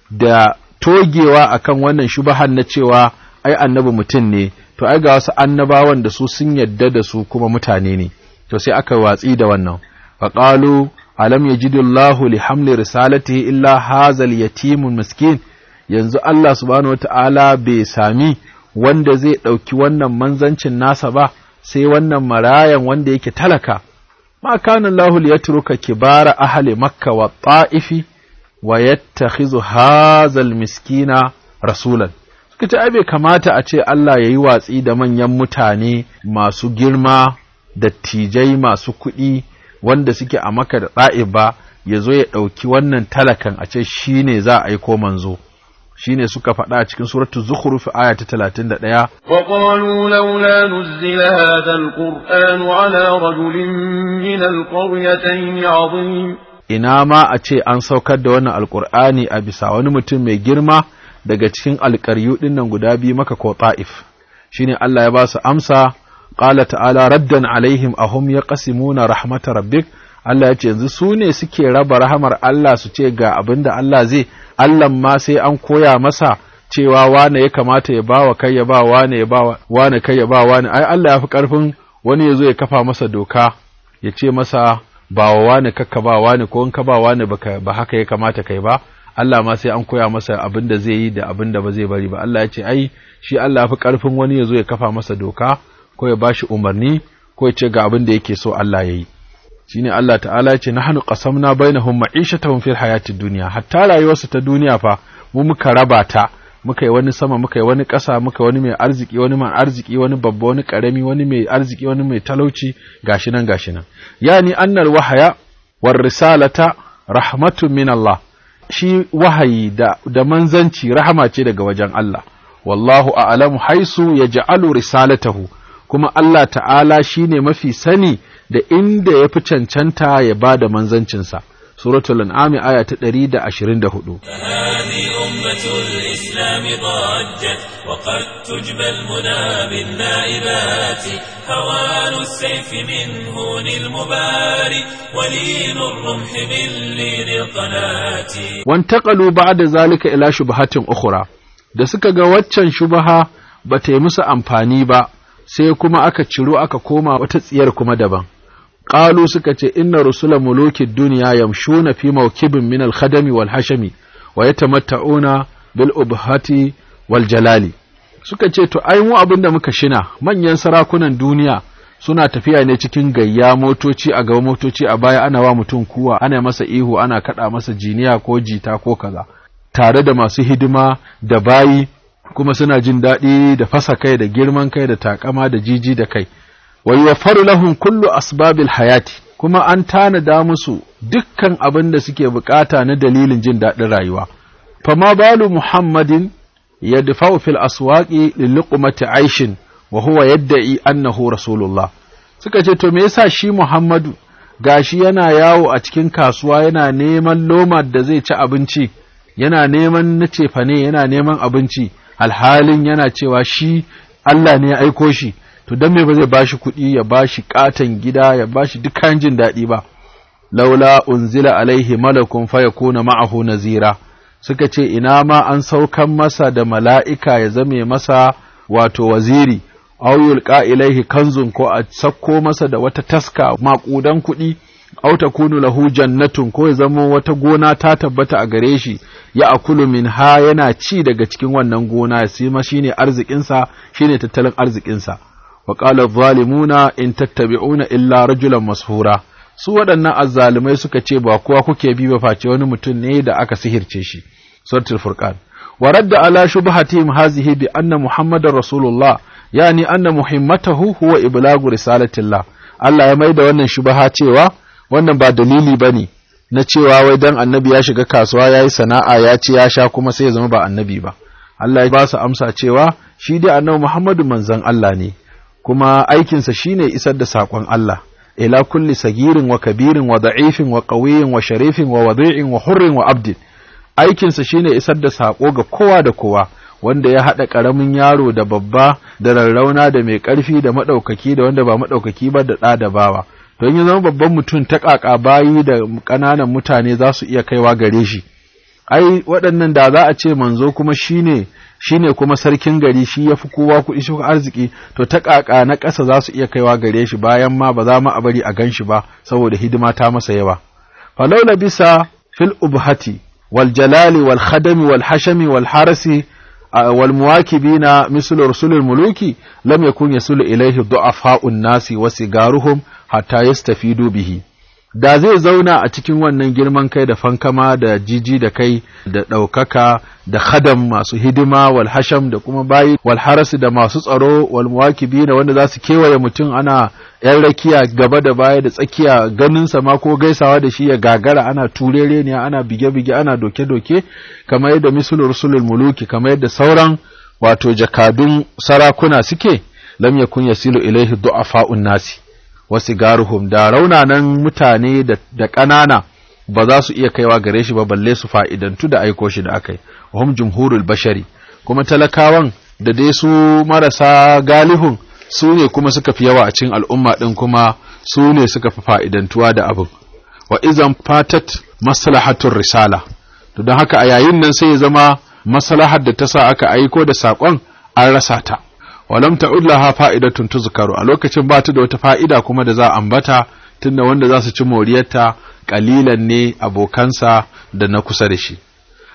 C: da togewa akan wannan shubahan na cewa ai annabi mutum ne to ai ga wasu annabawan da su sun yadda da su kuma mutane ne to sai aka watsi da wannan faqalu alam yajidullahu li hamli risalatihi illa hazal yatimun miskin yanzu Allah subhanahu wata'ala bai sami wanda zai ɗauki wannan manzancin nasa ba sai wannan marayan wanda yake talaka ma kana Allahu liyatruka kibara ahli makka wa ta'ifi wa yattakhizu hazal miskina rasulan suka ce ai bai kamata a ce Allah yayi watsi da manyan mutane masu girma dattijai masu kuɗi wanda suke a maka da ɗa'ib ba ya zo ya ɗauki wannan talakan a ce shi ne za a aiko manzo shi ne suka faɗa a cikin suratu zukhruf aya ta talatin da ɗaya
D: وقالوا لولا نزل هذا القرآن على رجل من القريتين عظيم
C: ina ma a ce an saukar da wannan alƙur'ani a bisa wani mutum mai girma daga cikin alƙaryu ɗin nan guda biyu maka ko ta'if shine Allah ya ba su amsa qala ta'ala raddan alaihim ahum yaqsimuna rahmata rabbik Allah ya ce yanzu su ne suke raba rahamar Allah su ce ga abin da Allah zai Allah ma sai an koya masa cewa wane ya kamata ya bawa kai ya ba wane ya ba wane kai ya ba wane ai Allah ya fi karfin wani ya zo ya kafa masa doka ya ce masa ba wa wane kakka ba wane ko in ka ba wane baka ba haka ya kamata kai ba Allah ma sai an koya masa abin da zai yi da abin da ba zai bari ba Allah ya ce ai shi Allah fi karfin wani ya zo ya kafa masa doka ko ya bashi umarni ko ya ce ga abin da yake so Allah ya yi shine Allah ta'ala ya ce nahnu qasamna bainahum ma'ishatahum fil hayatid dunya hatta rayuwarsu ta duniya fa mu muka raba ta muka yi wani sama muka yi wani ƙasa muka wani mai arziki wani mai arziki wani babba wani ƙarami wani mai arziki wani mai talauci gashi nan gashi nan yani annal wahaya war risalata rahmatun min Allah shi wahayi da da manzanci rahama ce daga wajen Allah wallahu a'lamu haisu yaj'alu risalatahu kuma Allah ta'ala shine mafi sani da inda ya fi cancanta ya ba da manzancinsa suratul an'am aya ta 124
A: هذه أمة الإسلام ضجت وقد تجبى المنى بالنائبات هوان السيف من هون المباري ولين الرمح من لين القناة
C: wantaqalu ba'da zalika ila shubahatin ukhra da suka ga waccan shubaha ba ta yi musu amfani ba sai kuma aka ciro aka koma wata tsiyar kuma daban qalu suka ce inna rusula mulukid dunya yamshuna fi mawkibin min al-khadami wal hashami wa yatamatta'una bil ubhati wal jalali suka ce to ai mu abinda muka shina manyan sarakunan duniya suna tafiya ne cikin gayya motoci a gaba motoci a baya ana wa mutum kuwa ana masa ihu ana kada masa jiniya ko jita ko kaza tare da masu hidima da bayi kuma suna jin daɗi da fasa kai da girman kai da takama da jiji da kai wa yuwaffaru lahum kullu asbabil hayati kuma an tanada musu dukkan abin da suke bukata na dalilin jin daɗin rayuwa fama balu muhammadin yadfa'u fil aswaqi liluqmati aishin wa huwa yadda'i annahu rasulullah suka ce to me yasa shi muhammadu gashi yana yawo a cikin kasuwa yana neman loma da zai ci abinci yana neman na cefane yana neman abinci alhalin yana cewa shi Allah ne ya aiko shi to dan me ba zai bashi kuɗi ya bashi katon gida ya bashi duk kayan jin daɗi ba laula unzila alaihi malakun fayakuna ma'ahu nazira suka ce ina ma an saukan masa da mala'ika ya zame masa wato waziri aw yulqa ilaihi kanzun ko a sakko masa da wata taska maƙudan kuɗi aw takunu lahu jannatun ko ya zama wata gona ta tabbata a gare shi ya akulu min ha yana ci daga cikin wannan gona ya sima shine arzikinsa shine tattalin arzikinsa wa qala zalimuna in tattabi'una illa rajulan mashura su waɗannan azzalumai suka ce ba kowa kuke bi ba face wani mutum ne da aka sihirce shi suratul furqan wa radda ala shubhatihim hazihi bi anna muhammadar rasulullah yani anna muhimmatahu huwa iblagu risalatillah Allah ya maida wannan shubha cewa wannan ba dalili bane na cewa wai dan annabi ya shiga kasuwa yayi sana'a ya ci ya sha kuma sai ya zama ba annabi ba Allah ya ba su amsa cewa shi dai annabi Muhammadu manzon Allah ne kuma aikinsa shine isar da saƙon Allah ila kulli sagirin wa kabirin wa da'ifin wa qawiyin wa sharifin wa wadi'in wa hurrin wa abdin aikinsa shine isar da saƙo ga kowa da kowa wanda ya haɗa ƙaramin yaro da babba da rarrauna da mai ƙarfi da maɗaukaki da wanda ba maɗaukaki ba da ɗa da bawa don ya zama babban mutum ta ƙaƙa bayi da ƙananan mutane za su iya kaiwa gare shi ai waɗannan da za a ce manzo kuma shine shine kuma sarkin gari shi ya fi kowa kuɗi shi arziki to ta ƙaƙa na ƙasa za su iya kaiwa gare shi bayan ma ba za mu a bari a gan shi ba saboda hidima ta masa yawa falaula bisa fil ubhati wal jalali wal khadami wal hashami wal harasi wal muwakibina mislu rusulul muluki lam yakun yasulu ilayhi du'afa'un nasi wa sigaruhum hatta yastafidu bihi da zai zauna a cikin wannan girman kai da fankama da jiji da kai da ɗaukaka da khadam masu hidima wal hasham da kuma bayi wal harasi da masu tsaro wal muwakibi da wanda za su kewaye mutum ana yan rakiya gaba da baya da tsakiya ganin sa ma ko gaisawa da shi ya gagara ana turere ne ana bige-bige ana doke-doke kamar yadda misulul rusulul muluki kamar yadda sauran wato jakadun sarakuna suke lam yakun yasilu ilaihi du'afa'un nasi wasu garuhum da raunanan mutane da ƙanana ba za su iya kaiwa gare shi ba balle su fa'idantu da aiko shi da aka yi wahum jumhurul bashari kuma talakawan da dai su marasa galihun su ne kuma suka fi yawa a cikin al'umma ɗin kuma su ne suka fi fa'idantuwa da abin wa izan fatat maslahatun risala to don haka a yayin nan sai ya zama maslahar da ta sa aka aiko da saƙon an rasa ta walam ta'ud laha fa'idatun tuzkaru a lokacin ba ta da wata fa'ida kuma da za a ambata tunda wanda za su ci moriyarta kalilan ne abokansa da na kusa da shi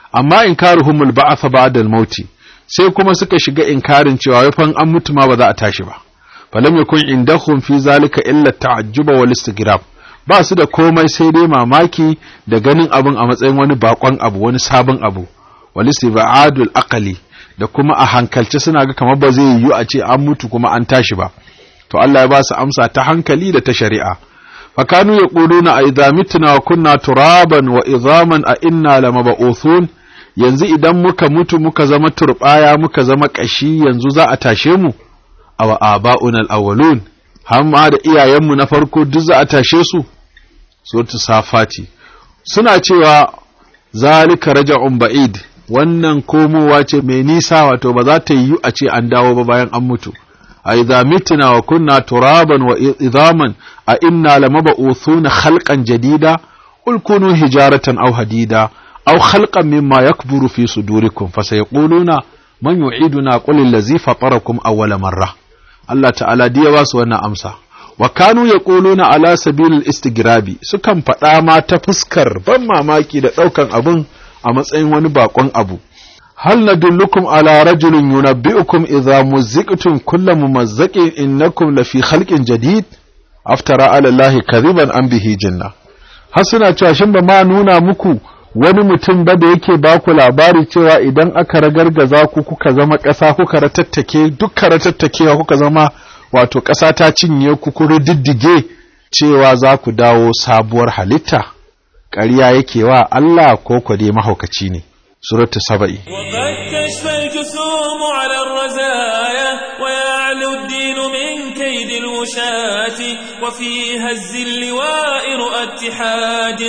C: amma inkaruhumul ba'atha ba'da al-maut sai kuma suka shiga inkarin cewa wai fan an mutu ma ba za a tashi ba falam yakun indahum fi zalika illa ta'ajjuba wal istigrab ba su da komai sai dai mamaki da ganin abin a matsayin wani bakon abu wani sabon abu wal istibadul aqli da kuma a hankalce suna ga kamar ba zai yiwu a ce an mutu kuma an tashi ba to Allah ya ba su amsa ta hankali da ta shari'a fakanu yaquluna a idza mitna wa kunna turaban wa idhaman a inna lamab'uthun yanzu idan muka mutu muka zama turbaya muka zama kashi yanzu za a tashe mu aw aba'una al-awwalun hamma da iyayenmu na farko duk za a tashe su suratu safati suna cewa zalika raja'un ba'id wannan komowa ce mai nisa wato ba za ta yiwu a ce an dawo ba bayan an mutu a idza mitna wa kunna turaban wa idhaman a inna lamab'uthuna khalqan jadida qul kunu hijaratan aw hadida aw khalqan mimma yakburu fi sudurikum fasayaquluna man yu'iduna qul allazi fatarakum awwala marra Allah ta'ala diya ba su wannan amsa wa kanu yaquluna ala sabilil istigrabi sukan faɗa ma ta fuskar ban mamaki da ɗaukan abun a matsayin wani bakon abu hal nadullukum ala rajulin yunabbi'ukum idza muzziqtum kullu mumazzaqin innakum lafi khalqin jadid aftara ala allahi kadhiban an bihi janna har suna cewa shin ba ma nuna muku wani mutum ba da yake ba ku labari cewa idan aka ragargaza ku kuka zama ƙasa kuka ratattake dukka ratattakewa kuka zama wato ƙasa ta cinye ku kuri diddige cewa za ku dawo sabuwar halitta ƙarya yake wa Allah ko ku dai mahaukaci ne suratu saba'i
A: وقد تشفى الجسوم على الرزايا ويعلو الدين من كيد الوشاة وفي هز اللواء رؤى اتحاد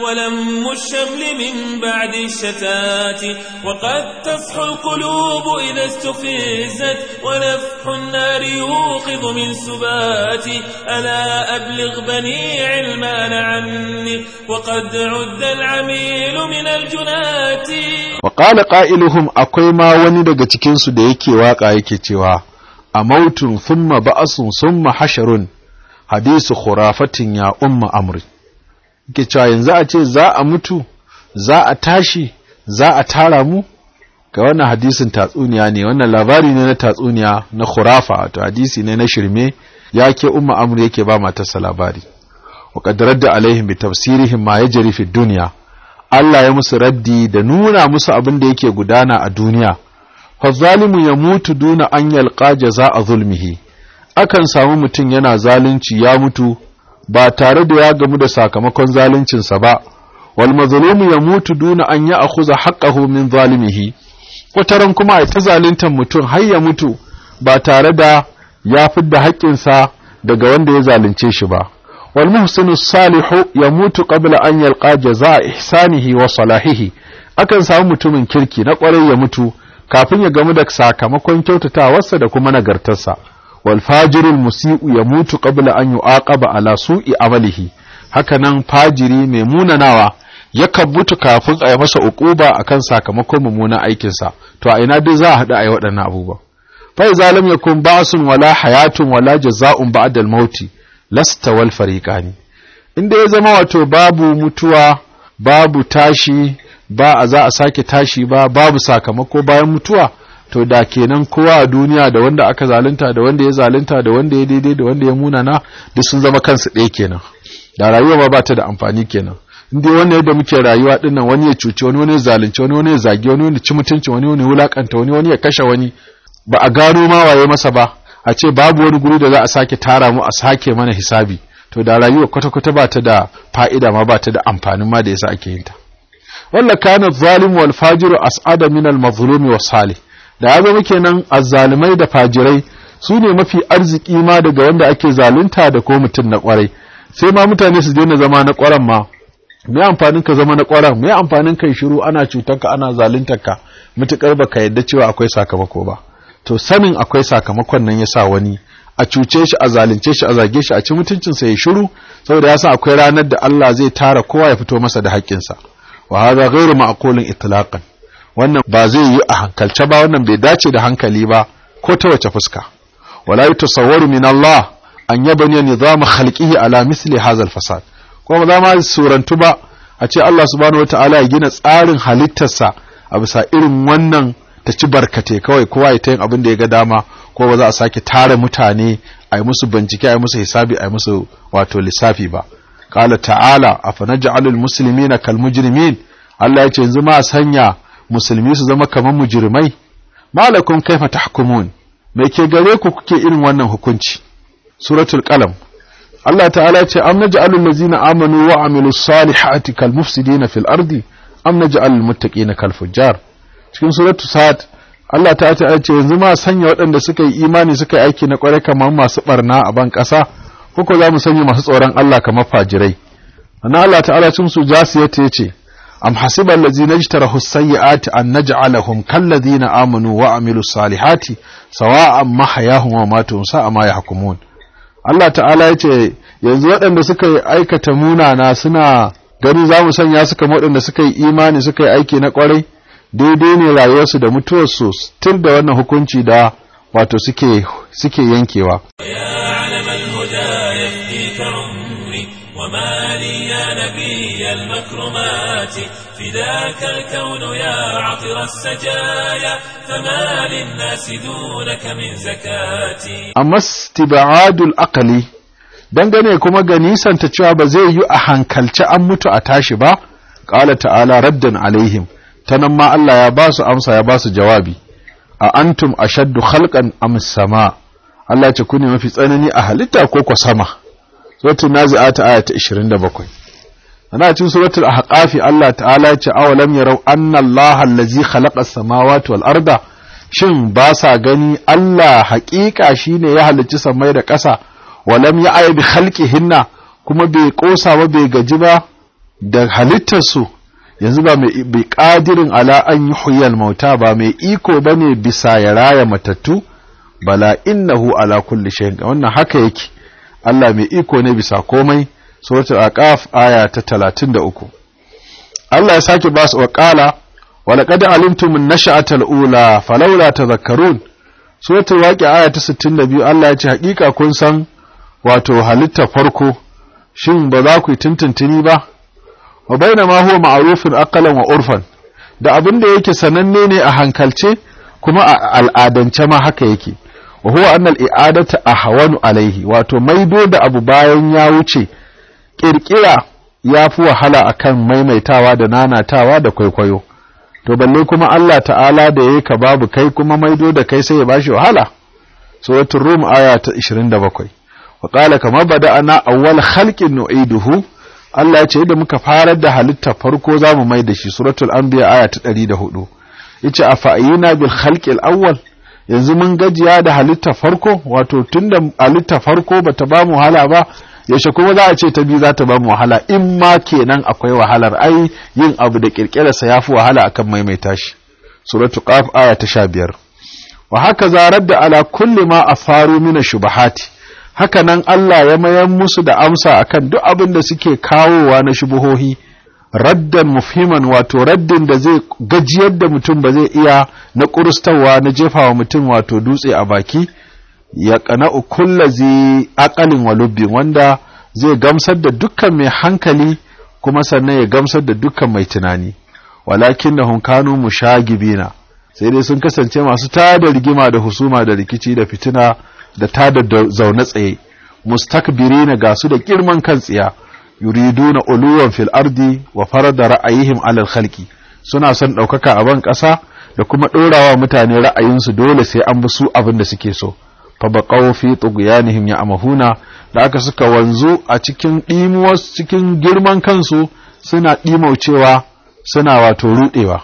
A: ولم الشمل من بعد الشتات وقد تصحو القلوب إذا استفزت ونفح النار يوقظ من سبات ألا أبلغ بني علمان عني وقد عد العميل من الجنات
C: wa qala qailuhum akwai ma wani daga cikin su da yake waka yake cewa a mautun thumma ba'asun thumma hasharun hadisu khurafatin ya umma amri yake cewa yanzu a ce za a mutu za a tashi za a tara mu ga wannan hadisin tatsuniya ne wannan labari ne na tatsuniya na khurafa wato hadisi ne na shirme yake umma amri yake ba matarsa labari wa qad radda alaihim bi tafsirihim ma yajri fi dunya Allah ya musu raddi da nuna musu abin da yake gudana a duniya fa zalimu ya mutu duna an yalqa jaza'a zulmihi akan samu mutum yana zalunci ya mutu ba tare da ya gamu da sakamakon zaluncinsa ba wal mazlumu ya mutu duna an ya akhuza haqqahu min zalimihi wataran kuma ai ta zaluntar mutum har ya mutu ba tare da ya fidda haƙƙinsa daga wanda ya zalunce shi ba wal muhsinu salihu ya mutu qabla an yalqa jazaa ihsanihi wa salahihi akan samu mutumin kirki na ƙwarai ya mutu kafin ya gamu da sakamakon kyautatawarsa da kuma nagartarsa wal fajirul musi'u ya mutu qabla an yu'aqaba ala su'i amalihi hakanan fajiri mai munanawa yakan mutu kafin a yi masa uquba akan sakamakon mummunan aikinsa to a ina dai za a haɗu a yi waɗannan abubuwa fa idza lam yakun ba'sun wala hayatun wala jaza'un ba'da al-mauti lasta wal fariqani inda ya zama wato babu mutuwa babu tashi ba a za a sake tashi ba babu sakamako bayan mutuwa to da kenan kowa a duniya da wanda aka zalunta da wanda ya zalunta da wanda ya daidai da wanda ya munana duk sun zama kansu ɗaya kenan da rayuwa ba ba ta da amfani kenan inda wannan yadda muke rayuwa dinnan wani ya cuci wani wani ya zalunci wani wani ya zagi wani wani ya ci mutunci wani wani ya wulakanta wani wani ya kashe wani ba a gano ma waye masa ba a ce babu wani guri da za a sake tara mu a sake mana hisabi to da rayuwa kwata-kwata ba ta da fa'ida ma ba ta da amfanin ma da yasa ake yin ta walla kana zalim wal fajiru as'ada min al mazlumi was salih da ya zama kenan azzalimai da fajirai su ne mafi arziki ma daga wanda ake zalunta da ko mutum na kwarai sai ma mutane su daina zama na kwaran ma me amfanin ka zama na kwaran me amfanin kai shiru ana cutar ka ana zaluntar ka mutukar baka yadda cewa akwai sakamako ba to sanin akwai sakamakon nan yasa wani a cuce shi a zalunce shi a zage shi a ci mutuncinsa ya shiru saboda ya san akwai ranar da Allah zai tara kowa ya fito masa da haƙƙinsa wa hadha ghairu ma'qulin itlaqan wannan ba zai yi a hankalce ba wannan bai dace da hankali ba ko ta wace fuska wala yatasawwaru min Allah an yabani nizam khalqihi ala misli hadha al-fasad ko ba za ma surantu ba a ce Allah subhanahu wata'ala ya gina tsarin halittarsa a bisa irin wannan ta ci barkate kawai kowa ya ta yin abin da ya ga dama ko ba za a sake tara mutane a yi musu bincike a yi musu hisabi a yi musu wato lissafi ba qala ta'ala afanaj'alul muslimina kal mujrimin Allah ya ce yanzu ma sanya musulmi su zama kamar mujrimai malakum kaifa tahkumun me ke gare ku kuke irin wannan hukunci suratul qalam Allah ta'ala ya ce am naj'alul ladzina amanu wa amilus salihati kal mufsidina fil ardi am naj'alul muttaqina kal fujjar cikin suratul sad Allah ta ta ce yanzu ma sanya waɗanda suka yi imani suka yi aiki na ƙwarai kamar masu barna a ban ƙasa ko za mu sanya masu tsoron Allah kamar fajirai ana Allah ta'ala cin su jasiyata yace am hasiba allazina ijtarahu sayyi'ati an naj'alahum kallazina amanu wa amilus salihati sawa'an mahayahum wa matuhum sa'a ma yahkumun Allah ta'ala yace yanzu waɗanda suka yi aikata munana suna gani za mu sanya su kamar waɗanda suka yi imani suka yi aiki na ƙwarai daidai ne rayuwarsu da mutuwarsu tun da wannan hukunci da wato suke suke yankewa
A: وما لي يا نبي المكرمات فداك الكون يا عطر السجايا فما للناس دونك من زكاتي
C: amma istibadul aqli dangane kuma ga nisanta cewa ba zai yi a hankalci an mutu a tashi ba qala ta'ala raddan alaihim tanan ma Allah ya ba su amsa ya ba su jawabi a antum ashaddu khalqan am sama Allah ce ku ne mafi tsanani a halitta ko ko sama suratul nazi'at aya ta 27 ana cikin suratul ahqaf Allah ta'ala ya ce awalam yarau anna Allah allazi khalaqa as-samawati wal arda shin ba sa gani Allah haƙiƙa shine ya halicci samai da ƙasa walam ya aya bi khalqihinna kuma bai kosa ba bai gaji ba da halittarsu yanzu ba mai ƙadirin ala an yi huyal mauta ba mai iko ba ne bisa ya raya matattu bala innahu ala kulli shayin wannan haka yake Allah mai iko ne bisa komai suratul aqaf aya ta 33 Allah ya sake ba su waqala wa laqad alimtum an-nash'atal ula falawla tadhakkarun suratul waqi'a aya ta 62 Allah ya ce hakika kun san wato halitta farko shin ba za ku yi tuntuntuni ba wa baina ma huwa ma'rufun aqalan wa urfan da abin da yake sananne ne a hankalce kuma a al'adance ma haka yake wa huwa anna al-i'adata ahwanu alaihi wato maido da abu bayan ya wuce kirkira ya fi wahala akan maimaitawa da nanatawa da kwaikwayo to balle kuma Allah ta'ala da yayi ka babu kai kuma maido da kai sai ya bashi wahala suratul rum aya ta 27 wa qala kama bada'ana awwal khalqin nu'iduhu Allah ya ce yadda muka farar da halitta farko za mu mai da shi suratul anbiya aya ta 104 yace afa'ina bil khalqil awwal yanzu mun gajiya da halitta farko wato tunda halitta farko bata ba mu wahala ba yaushe kuma za a ce ta biyu za ta ba mu wahala in ma kenan akwai wahalar ai yin abu da kirkirarsa ya fi wahala akan maimaita shi suratul qaf aya ta 15 wa haka zarar da ala kulli ma afaru mina shubahati haka nan Allah ya mayan musu da amsa akan duk abin da suke kawowa na shubuhohi raddan mufhiman wato raddin da zai gajiyar da mutum ba zai iya na kurustawa na jefawa mutum wato dutse a baki ya kana kulla zai akalin walubbin wanda zai gamsar da dukkan mai hankali kuma sannan ya gamsar da dukkan mai tunani walakin na kanu mushagibina sai dai sun kasance masu tada rigima da husuma da rikici da fitina da tada zaune tsaye mustakbirina ga su da girman kan tsiya yuriduna uluwan fil ardi wa farada ra'ayihim alal khalqi suna son ɗaukaka a ban ƙasa da kuma ɗorawa mutane ra'ayinsu dole sai an bi su abin da suke so fa baqaw fi tughyanihim ya'mahuna da aka suka wanzu a cikin ɗimuwar cikin girman kansu suna ɗimaucewa suna wato ruɗewa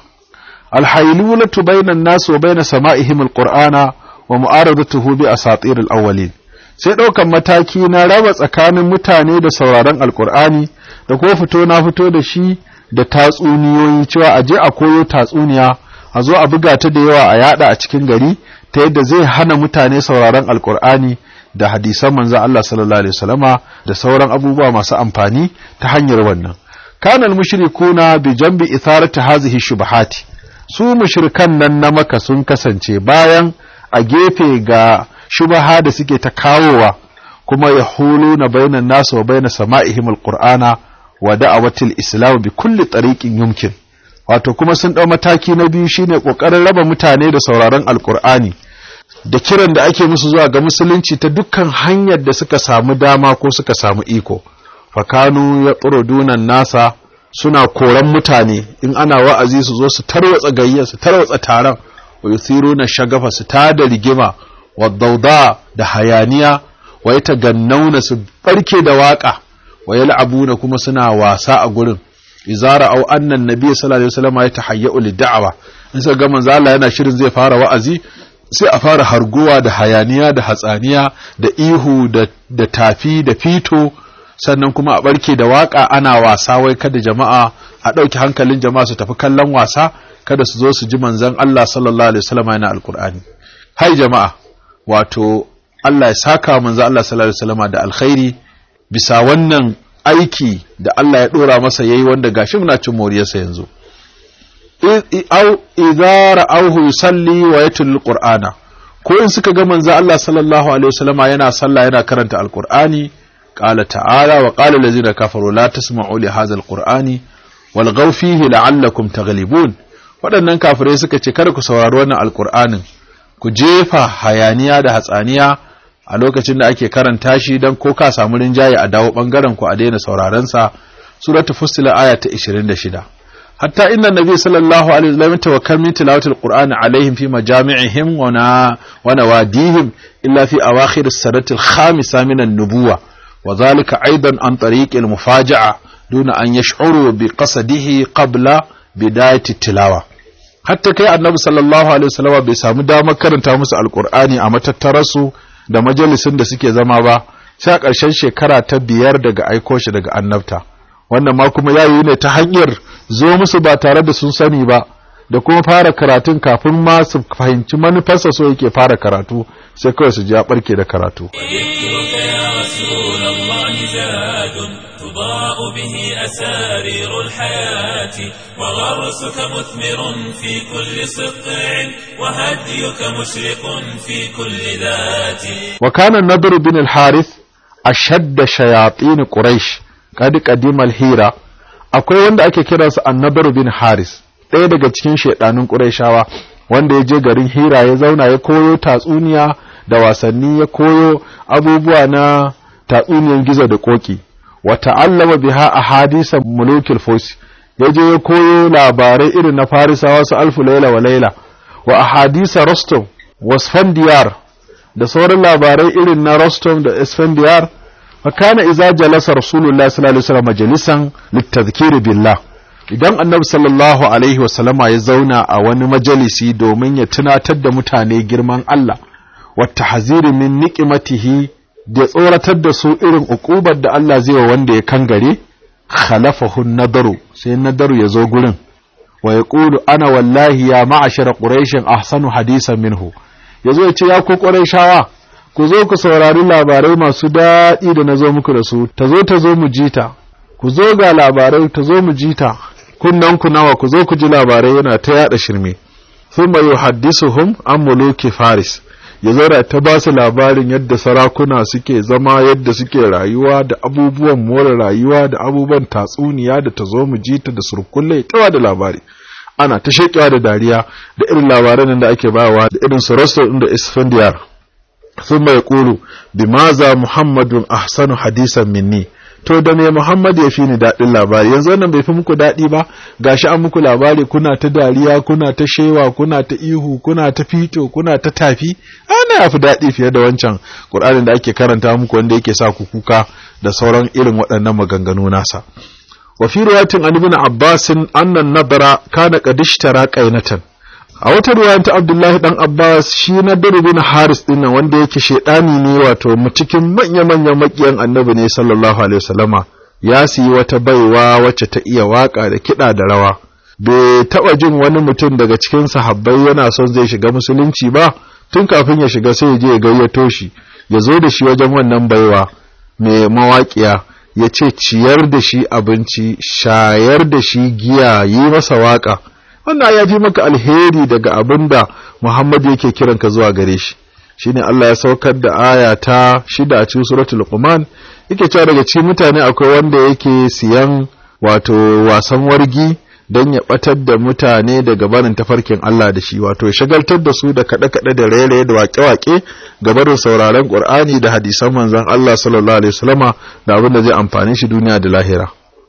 C: alhailulatu bainan nas wa baina sama'ihim alqur'ana wa mu'aradatuhu bi asatir alawwalin sai ɗaukan mataki na raba tsakanin mutane da sauraron alkur'ani da kuma fito na fito da shi da tatsuniyoyi cewa a je a koyo tatsuniya a zo a buga ta da yawa a yada a cikin gari ta yadda zai hana mutane sauraron alkur'ani da hadisan manzo Allah sallallahu alaihi wasallama da sauran abubuwa masu amfani ta hanyar wannan kana mushrikuna bi jambi itharati hazihi shubahati su mushrikan nan na maka sun kasance bayan a gefe ga shubaha da suke ta kawowa kuma ya hulu na bainan nasu wa baina sama'ihim alqur'ana wa da'awatil islam bi kulli tariqin yumkin wato kuma sun ɗau mataki na biyu shine ƙoƙarin raba mutane da sauraron alƙur'ani da kiran da ake musu zuwa ga musulunci ta dukkan hanyar da suka samu dama ko suka samu iko fakanu ya dunan nasa suna koran mutane in ana wa'azi su zo su tarwatsa gayyar su tarwatsa taron wa yuthiruna shagafa su tada rigima wa dauda da hayaniya wa yatagannauna su barke da waka wa yal'abuna kuma suna wasa a gurin izara au annan nabi sallallahu alaihi wasallam ya tahayyu lid-da'wa in sai ga manzo Allah yana shirin zai fara wa'azi sai a fara harguwa da hayaniya da hatsaniya da ihu da, da tafi da fito sannan kuma a barke da waka ana wasa wai kada jama'a a ɗauki hankalin jama'a su tafi kallon wasa kada su zo su ji manzon Allah sallallahu alaihi wasallam yana alkur'ani hai jama'a wato Allah ya saka manzon Allah sallallahu alaihi wasallam da alkhairi bisa wannan aiki da Allah ya dora masa yayi wanda gashi muna cin moriyarsa yanzu au idza ra'awhu yusalli wa yatul qur'ana ko in suka ga manzo Allah sallallahu alaihi wasallama yana sallah yana karanta alqur'ani qala ta'ala wa qala allazina kafaru la tasma'u li hadha alqur'ani wal fihi la'allakum taghlibun waɗannan kafirai suka ce kada ku saurari wannan alqur'anin ku jefa hayaniya da hatsaniya a lokacin da ake karanta shi dan ko ka samu rinjaye a dawo bangaren ku a daina sauraron sa suratul fussilat aya ta 26 حتى إن النبي صلى الله عليه وسلم توكل من تلاوة القرآن عليهم في مجامعهم ونا ونواديهم إلا في أواخر السنة الخامسة من النبوة وذلك أيضا عن طريق المفاجأة دون أن يشعروا بقصده قبل بداية التلاوة حتى كي النبي صلى الله عليه وسلم بسام دام كرنتا musu alqur'ani a matattarasu da majalisin da suke zama ba sai a ƙarshen shekara ta biyar daga aiko shi daga annabta wannan ma kuma yayi ne ta hanyar zo musu ba tare da sun sani ba da kuma fara karatun kafin ma su fahimci manufarsa so yake fara karatu sai kawai su ji ya barke da karatu
A: تضاء به أسارير الحياة وغرسك مثمر في كل سقع وهديك مشرق في كل ذات
C: وكان النضر بن الحارث أشد شياطين قريش قد قدم الهيرة akwai wanda ake kiransa annabar bin haris ɗaya daga cikin shaidanun ƙurayshawa wanda ya je garin hira ya zauna ya koyo tatsuniya da wasanni ya koyo abubuwa na tatsuniyan gizo da koki wa ta'allama biha ahadisa mulukil furs ya je ya koyo labarai irin na farisawa su alfu laila wa laila wa ahadisa rostom wa sfandiyar da sauran labarai irin na rostom da sfandiyar فكان إذا جلس رسول الله صلى الله عليه وسلم مجلسا للتذكير بالله idan annabi sallallahu alaihi wasallama ya zauna a wani majalisi domin ya tunatar da mutane girman Allah wata haziri min niqimatihi da tsoratar da su irin uqubar da Allah zai wa wanda ya kangare khalafahu nadaru sai nadaru ya zo gurin wa yaqulu ana wallahi ya ma'ashara quraish ahsanu hadisan minhu yazo ya ce ya ku quraishawa ku zo ku saurari labarai masu daɗi da na zo muku da su ta zo ta zo mu ji ta ku zo ga labarai ta zo mu ji ta kunnan ku nawa ku zo ku ji labarai yana ta yada shirme thumma yuhaddisuhum an muluki faris ya zo ta ba su labarin yadda sarakuna suke zama yadda suke rayuwa da abubuwan more rayuwa da abubuwan tatsuniya da ta zo mu ji ta da surkulle tawa da labari ana ta shekewa da dariya da irin labaran da ake bawa da irin su da isfandiyar ثم يقول بماذا محمد أحسن حديثا مني to da me Muhammad ya fi ni daɗin labari yanzu wannan bai fi muku daɗi ba gashi an muku labari kuna ta dariya kuna ta shewa kuna ta ihu kuna ta fito kuna ta tafi ana ya fi daɗi fiye da wancan Qur'anin da ake karanta muku wanda yake sa ku kuka da sauran irin waɗannan maganganu nasa wa fi riwayatin an ibn Abbas annan nadara kana qadishtara qainatan a wata ruwayan ta Abdullahi dan Abbas shi na bin Haris din nan wanda yake shedani ne wato cikin manya-manyan makiyan Annabi ne sallallahu alaihi wasallama ya siyi wata baiwa wacce ta iya waka da kida da rawa bai taba jin wani mutum daga cikin sahabbai yana son zai shiga musulunci ba tun kafin ya shiga sai ya je ya gayyato shi ya zo da shi wajen wannan baiwa mai mawaƙiya ya ce ciyar da shi abinci shayar da shi giya yi masa waka wannan ya fi maka alheri daga abin da Muhammad yake kiran ka zuwa gare shi shine Allah ya saukar da aya ta shida a cikin suratul Luqman yake cewa daga cikin mutane akwai wanda yake siyan wato wasan wargi don ya batar da mutane daga barin tafarkin Allah da shi wato ya shagaltar da su da kaɗe-kaɗe da raye da waƙe-waƙe ga barin sauraron Qur'ani da hadisan manzon Allah sallallahu alaihi wasallama da abin da zai amfane shi duniya da lahira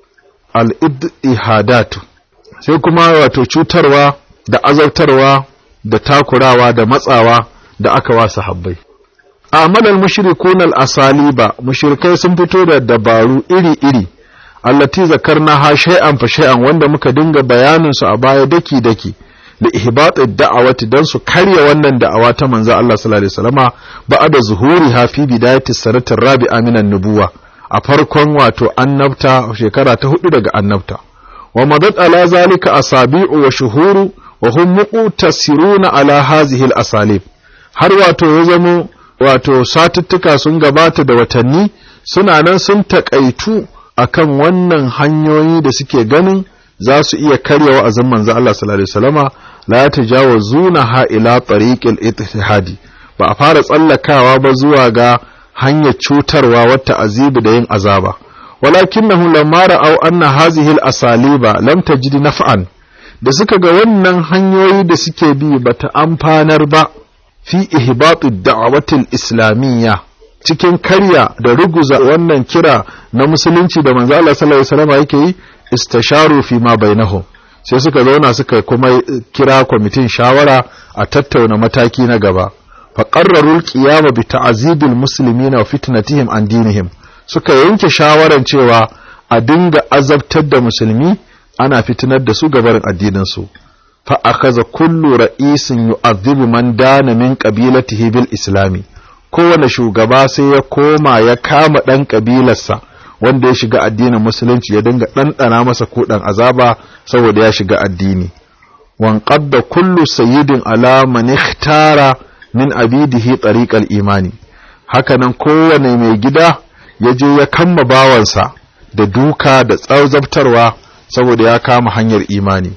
C: al-ihadat sai kuma wato cutarwa da azabtarwa da takurawa da matsawa da aka wa sahabbai amalal mushrikun al-asaliba mushrikai sun fito da dabaru iri-iri allati zakarna ha shay'an fa shay'an wanda muka dinga bayanin su a baya daki daki da ihbatid da'awati dan su karya wannan da'awa ta manzo Allah sallallahu alaihi wasallama ba'da zuhuriha fi bidayati sanatir rabi'a minan nubuwa a farkon wato annabta shekara ta hudu daga annabta wa madad ala zalika asabi'u wa shuhuru wa hum muqtasiruna ala hazihi al-asalib har wato ya zamo wato satuttuka sun gabata da watanni suna nan sun takaitu akan wannan hanyoyi da suke ganin za su iya karya wa'azin manzo Allah sallallahu alaihi wasallama la tajawazuna ha ila tariqil ittihadi ba a fara tsallakawa ba zuwa ga hanyar cutarwa wata azibu da yin azaba walakinahu lamma ra'aw anna hazihi al-asaliba lam tajid naf'an da suka ga wannan hanyoyi da suke bi bata amfanar ba fi ihbatu da'awatil islamiyya cikin karya da ruguza wannan kira na musulunci da manzo Allah sallallahu alaihi wasallam yake yi istasharu fi ma bainahum sai suka zauna suka kuma kira kwamitin shawara a tattauna mataki na gaba fa qarraru al-qiyama bi ta'zibil muslimina wa fitnatihim an dinihim suka yanke shawaran cewa a dinga azabtar da musulmi ana fitinar da su gabarin addinin su fa akaza kullu ra'isin yu'adhibu man dana min qabilatihi bil islami kowane shugaba sai ya koma ya kama dan kabilarsa wanda ya shiga addinin musulunci ya dinga ɗanɗana masa kuɗan azaba saboda ya shiga addini wan qadda kullu sayyidin ala man ikhtara min abidihi tariqal imani hakanan kowane mai gida ya je ya kamma bawansa da duka da tsauzabtarwa saboda ya kama hanyar imani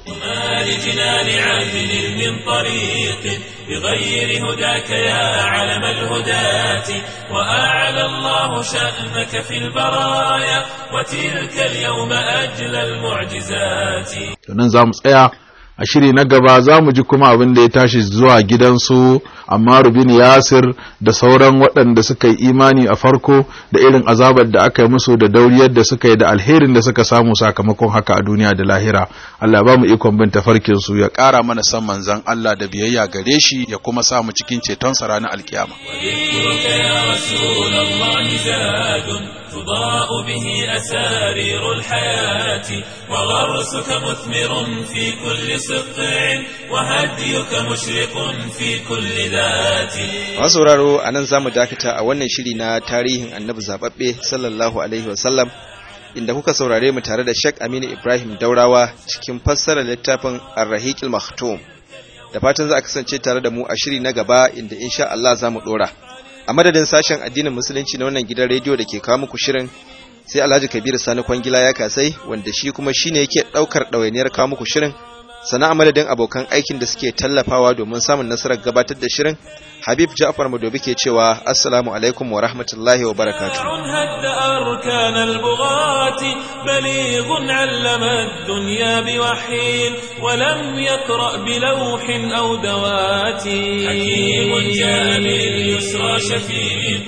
A: بغير هداك يا علم الهداة وأعلى الله شأنك في البرايا وتلك اليوم أجل المعجزات
C: nan za mu tsaya a shiri na gaba za mu ji kuma abin da ya tashi zuwa gidansu amma rubin yasir da sauran waɗanda suka yi imani a farko da irin azabar da aka yi musu da dauriyar da suka yi da alherin da suka samu sakamakon haka a duniya da lahira Allah ba mu ikon bin tafarkin su ya ƙara mana san manzon Allah da biyayya gare shi ya kuma sa mu cikin ceton sa ranar alkiyama
A: وذكرك يا رسول الله زاد تضاء به أسارير الحياة وغرسك مثمر في كل سقع وهديك مشرق في كل ذات
B: Masu sauraro a nan za mu dakata a wannan shiri na tarihin annabi zaɓaɓɓe sallallahu alaihi wasallam inda kuka saurare mu tare da Sheikh Aminu Ibrahim Daurawa cikin fassarar littafin Ar-Rahiqil Maktum. Da fatan za a kasance tare da mu a shiri na gaba inda insha Allah za mu ɗora. A madadin sashen addinin musulunci na wannan gidan rediyo da ke kawo muku shirin sai Alhaji Kabiru Sani Kwangila ya kasai wanda shi kuma shine yake ɗaukar ɗawainiyar kawo muku shirin sana a madadin abokan aikin da suke tallafawa domin samun nasarar gabatar da shirin habib ja'far madobi ke cewa assalamu alaikum wa rahmatullahi wa barakatuh
A: هد أركان البغاة بليغ علم الدنيا بوحي ولم يقرأ بلوح أو دوات حكيم جاء باليسرى شفيق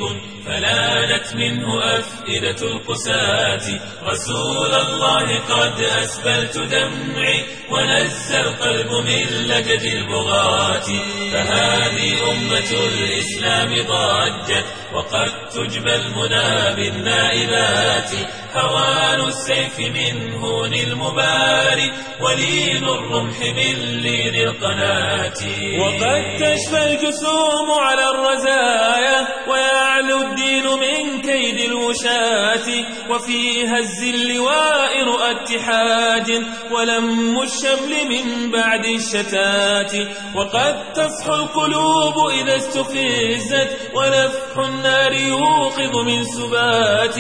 A: فلانت منه أفئدة القساة رسول الله قد أسبلت دمعي ونزى القلب من لجد البغاة فهذه أمة الإسلام ضجت وقد تجبى المنى بالنائبات هوان السيف من هون المباري ولين الرمح من لين القناة وقد تشفى الجسوم على الرزايا ويعلو الدين من كيد الوشاة وفي هز اللواء رؤى اتحاد ولم الشمل من بعد الشتات وقد تصحو القلوب إذا استفزت ونفح النار يوقظ من سبات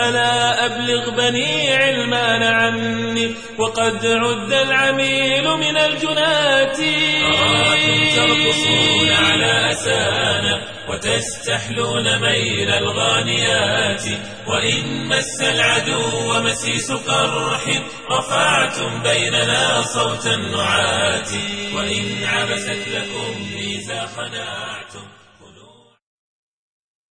A: ألا أبلغ بني علمان عني وقد عد العميل من الجنات أراكم ترقصون على أسانا وتستحلون ميل الغانيات وإن مس العدو مسيس قرح رفعتم بيننا صوت النعات وإن عبست لكم ميزا خنعتم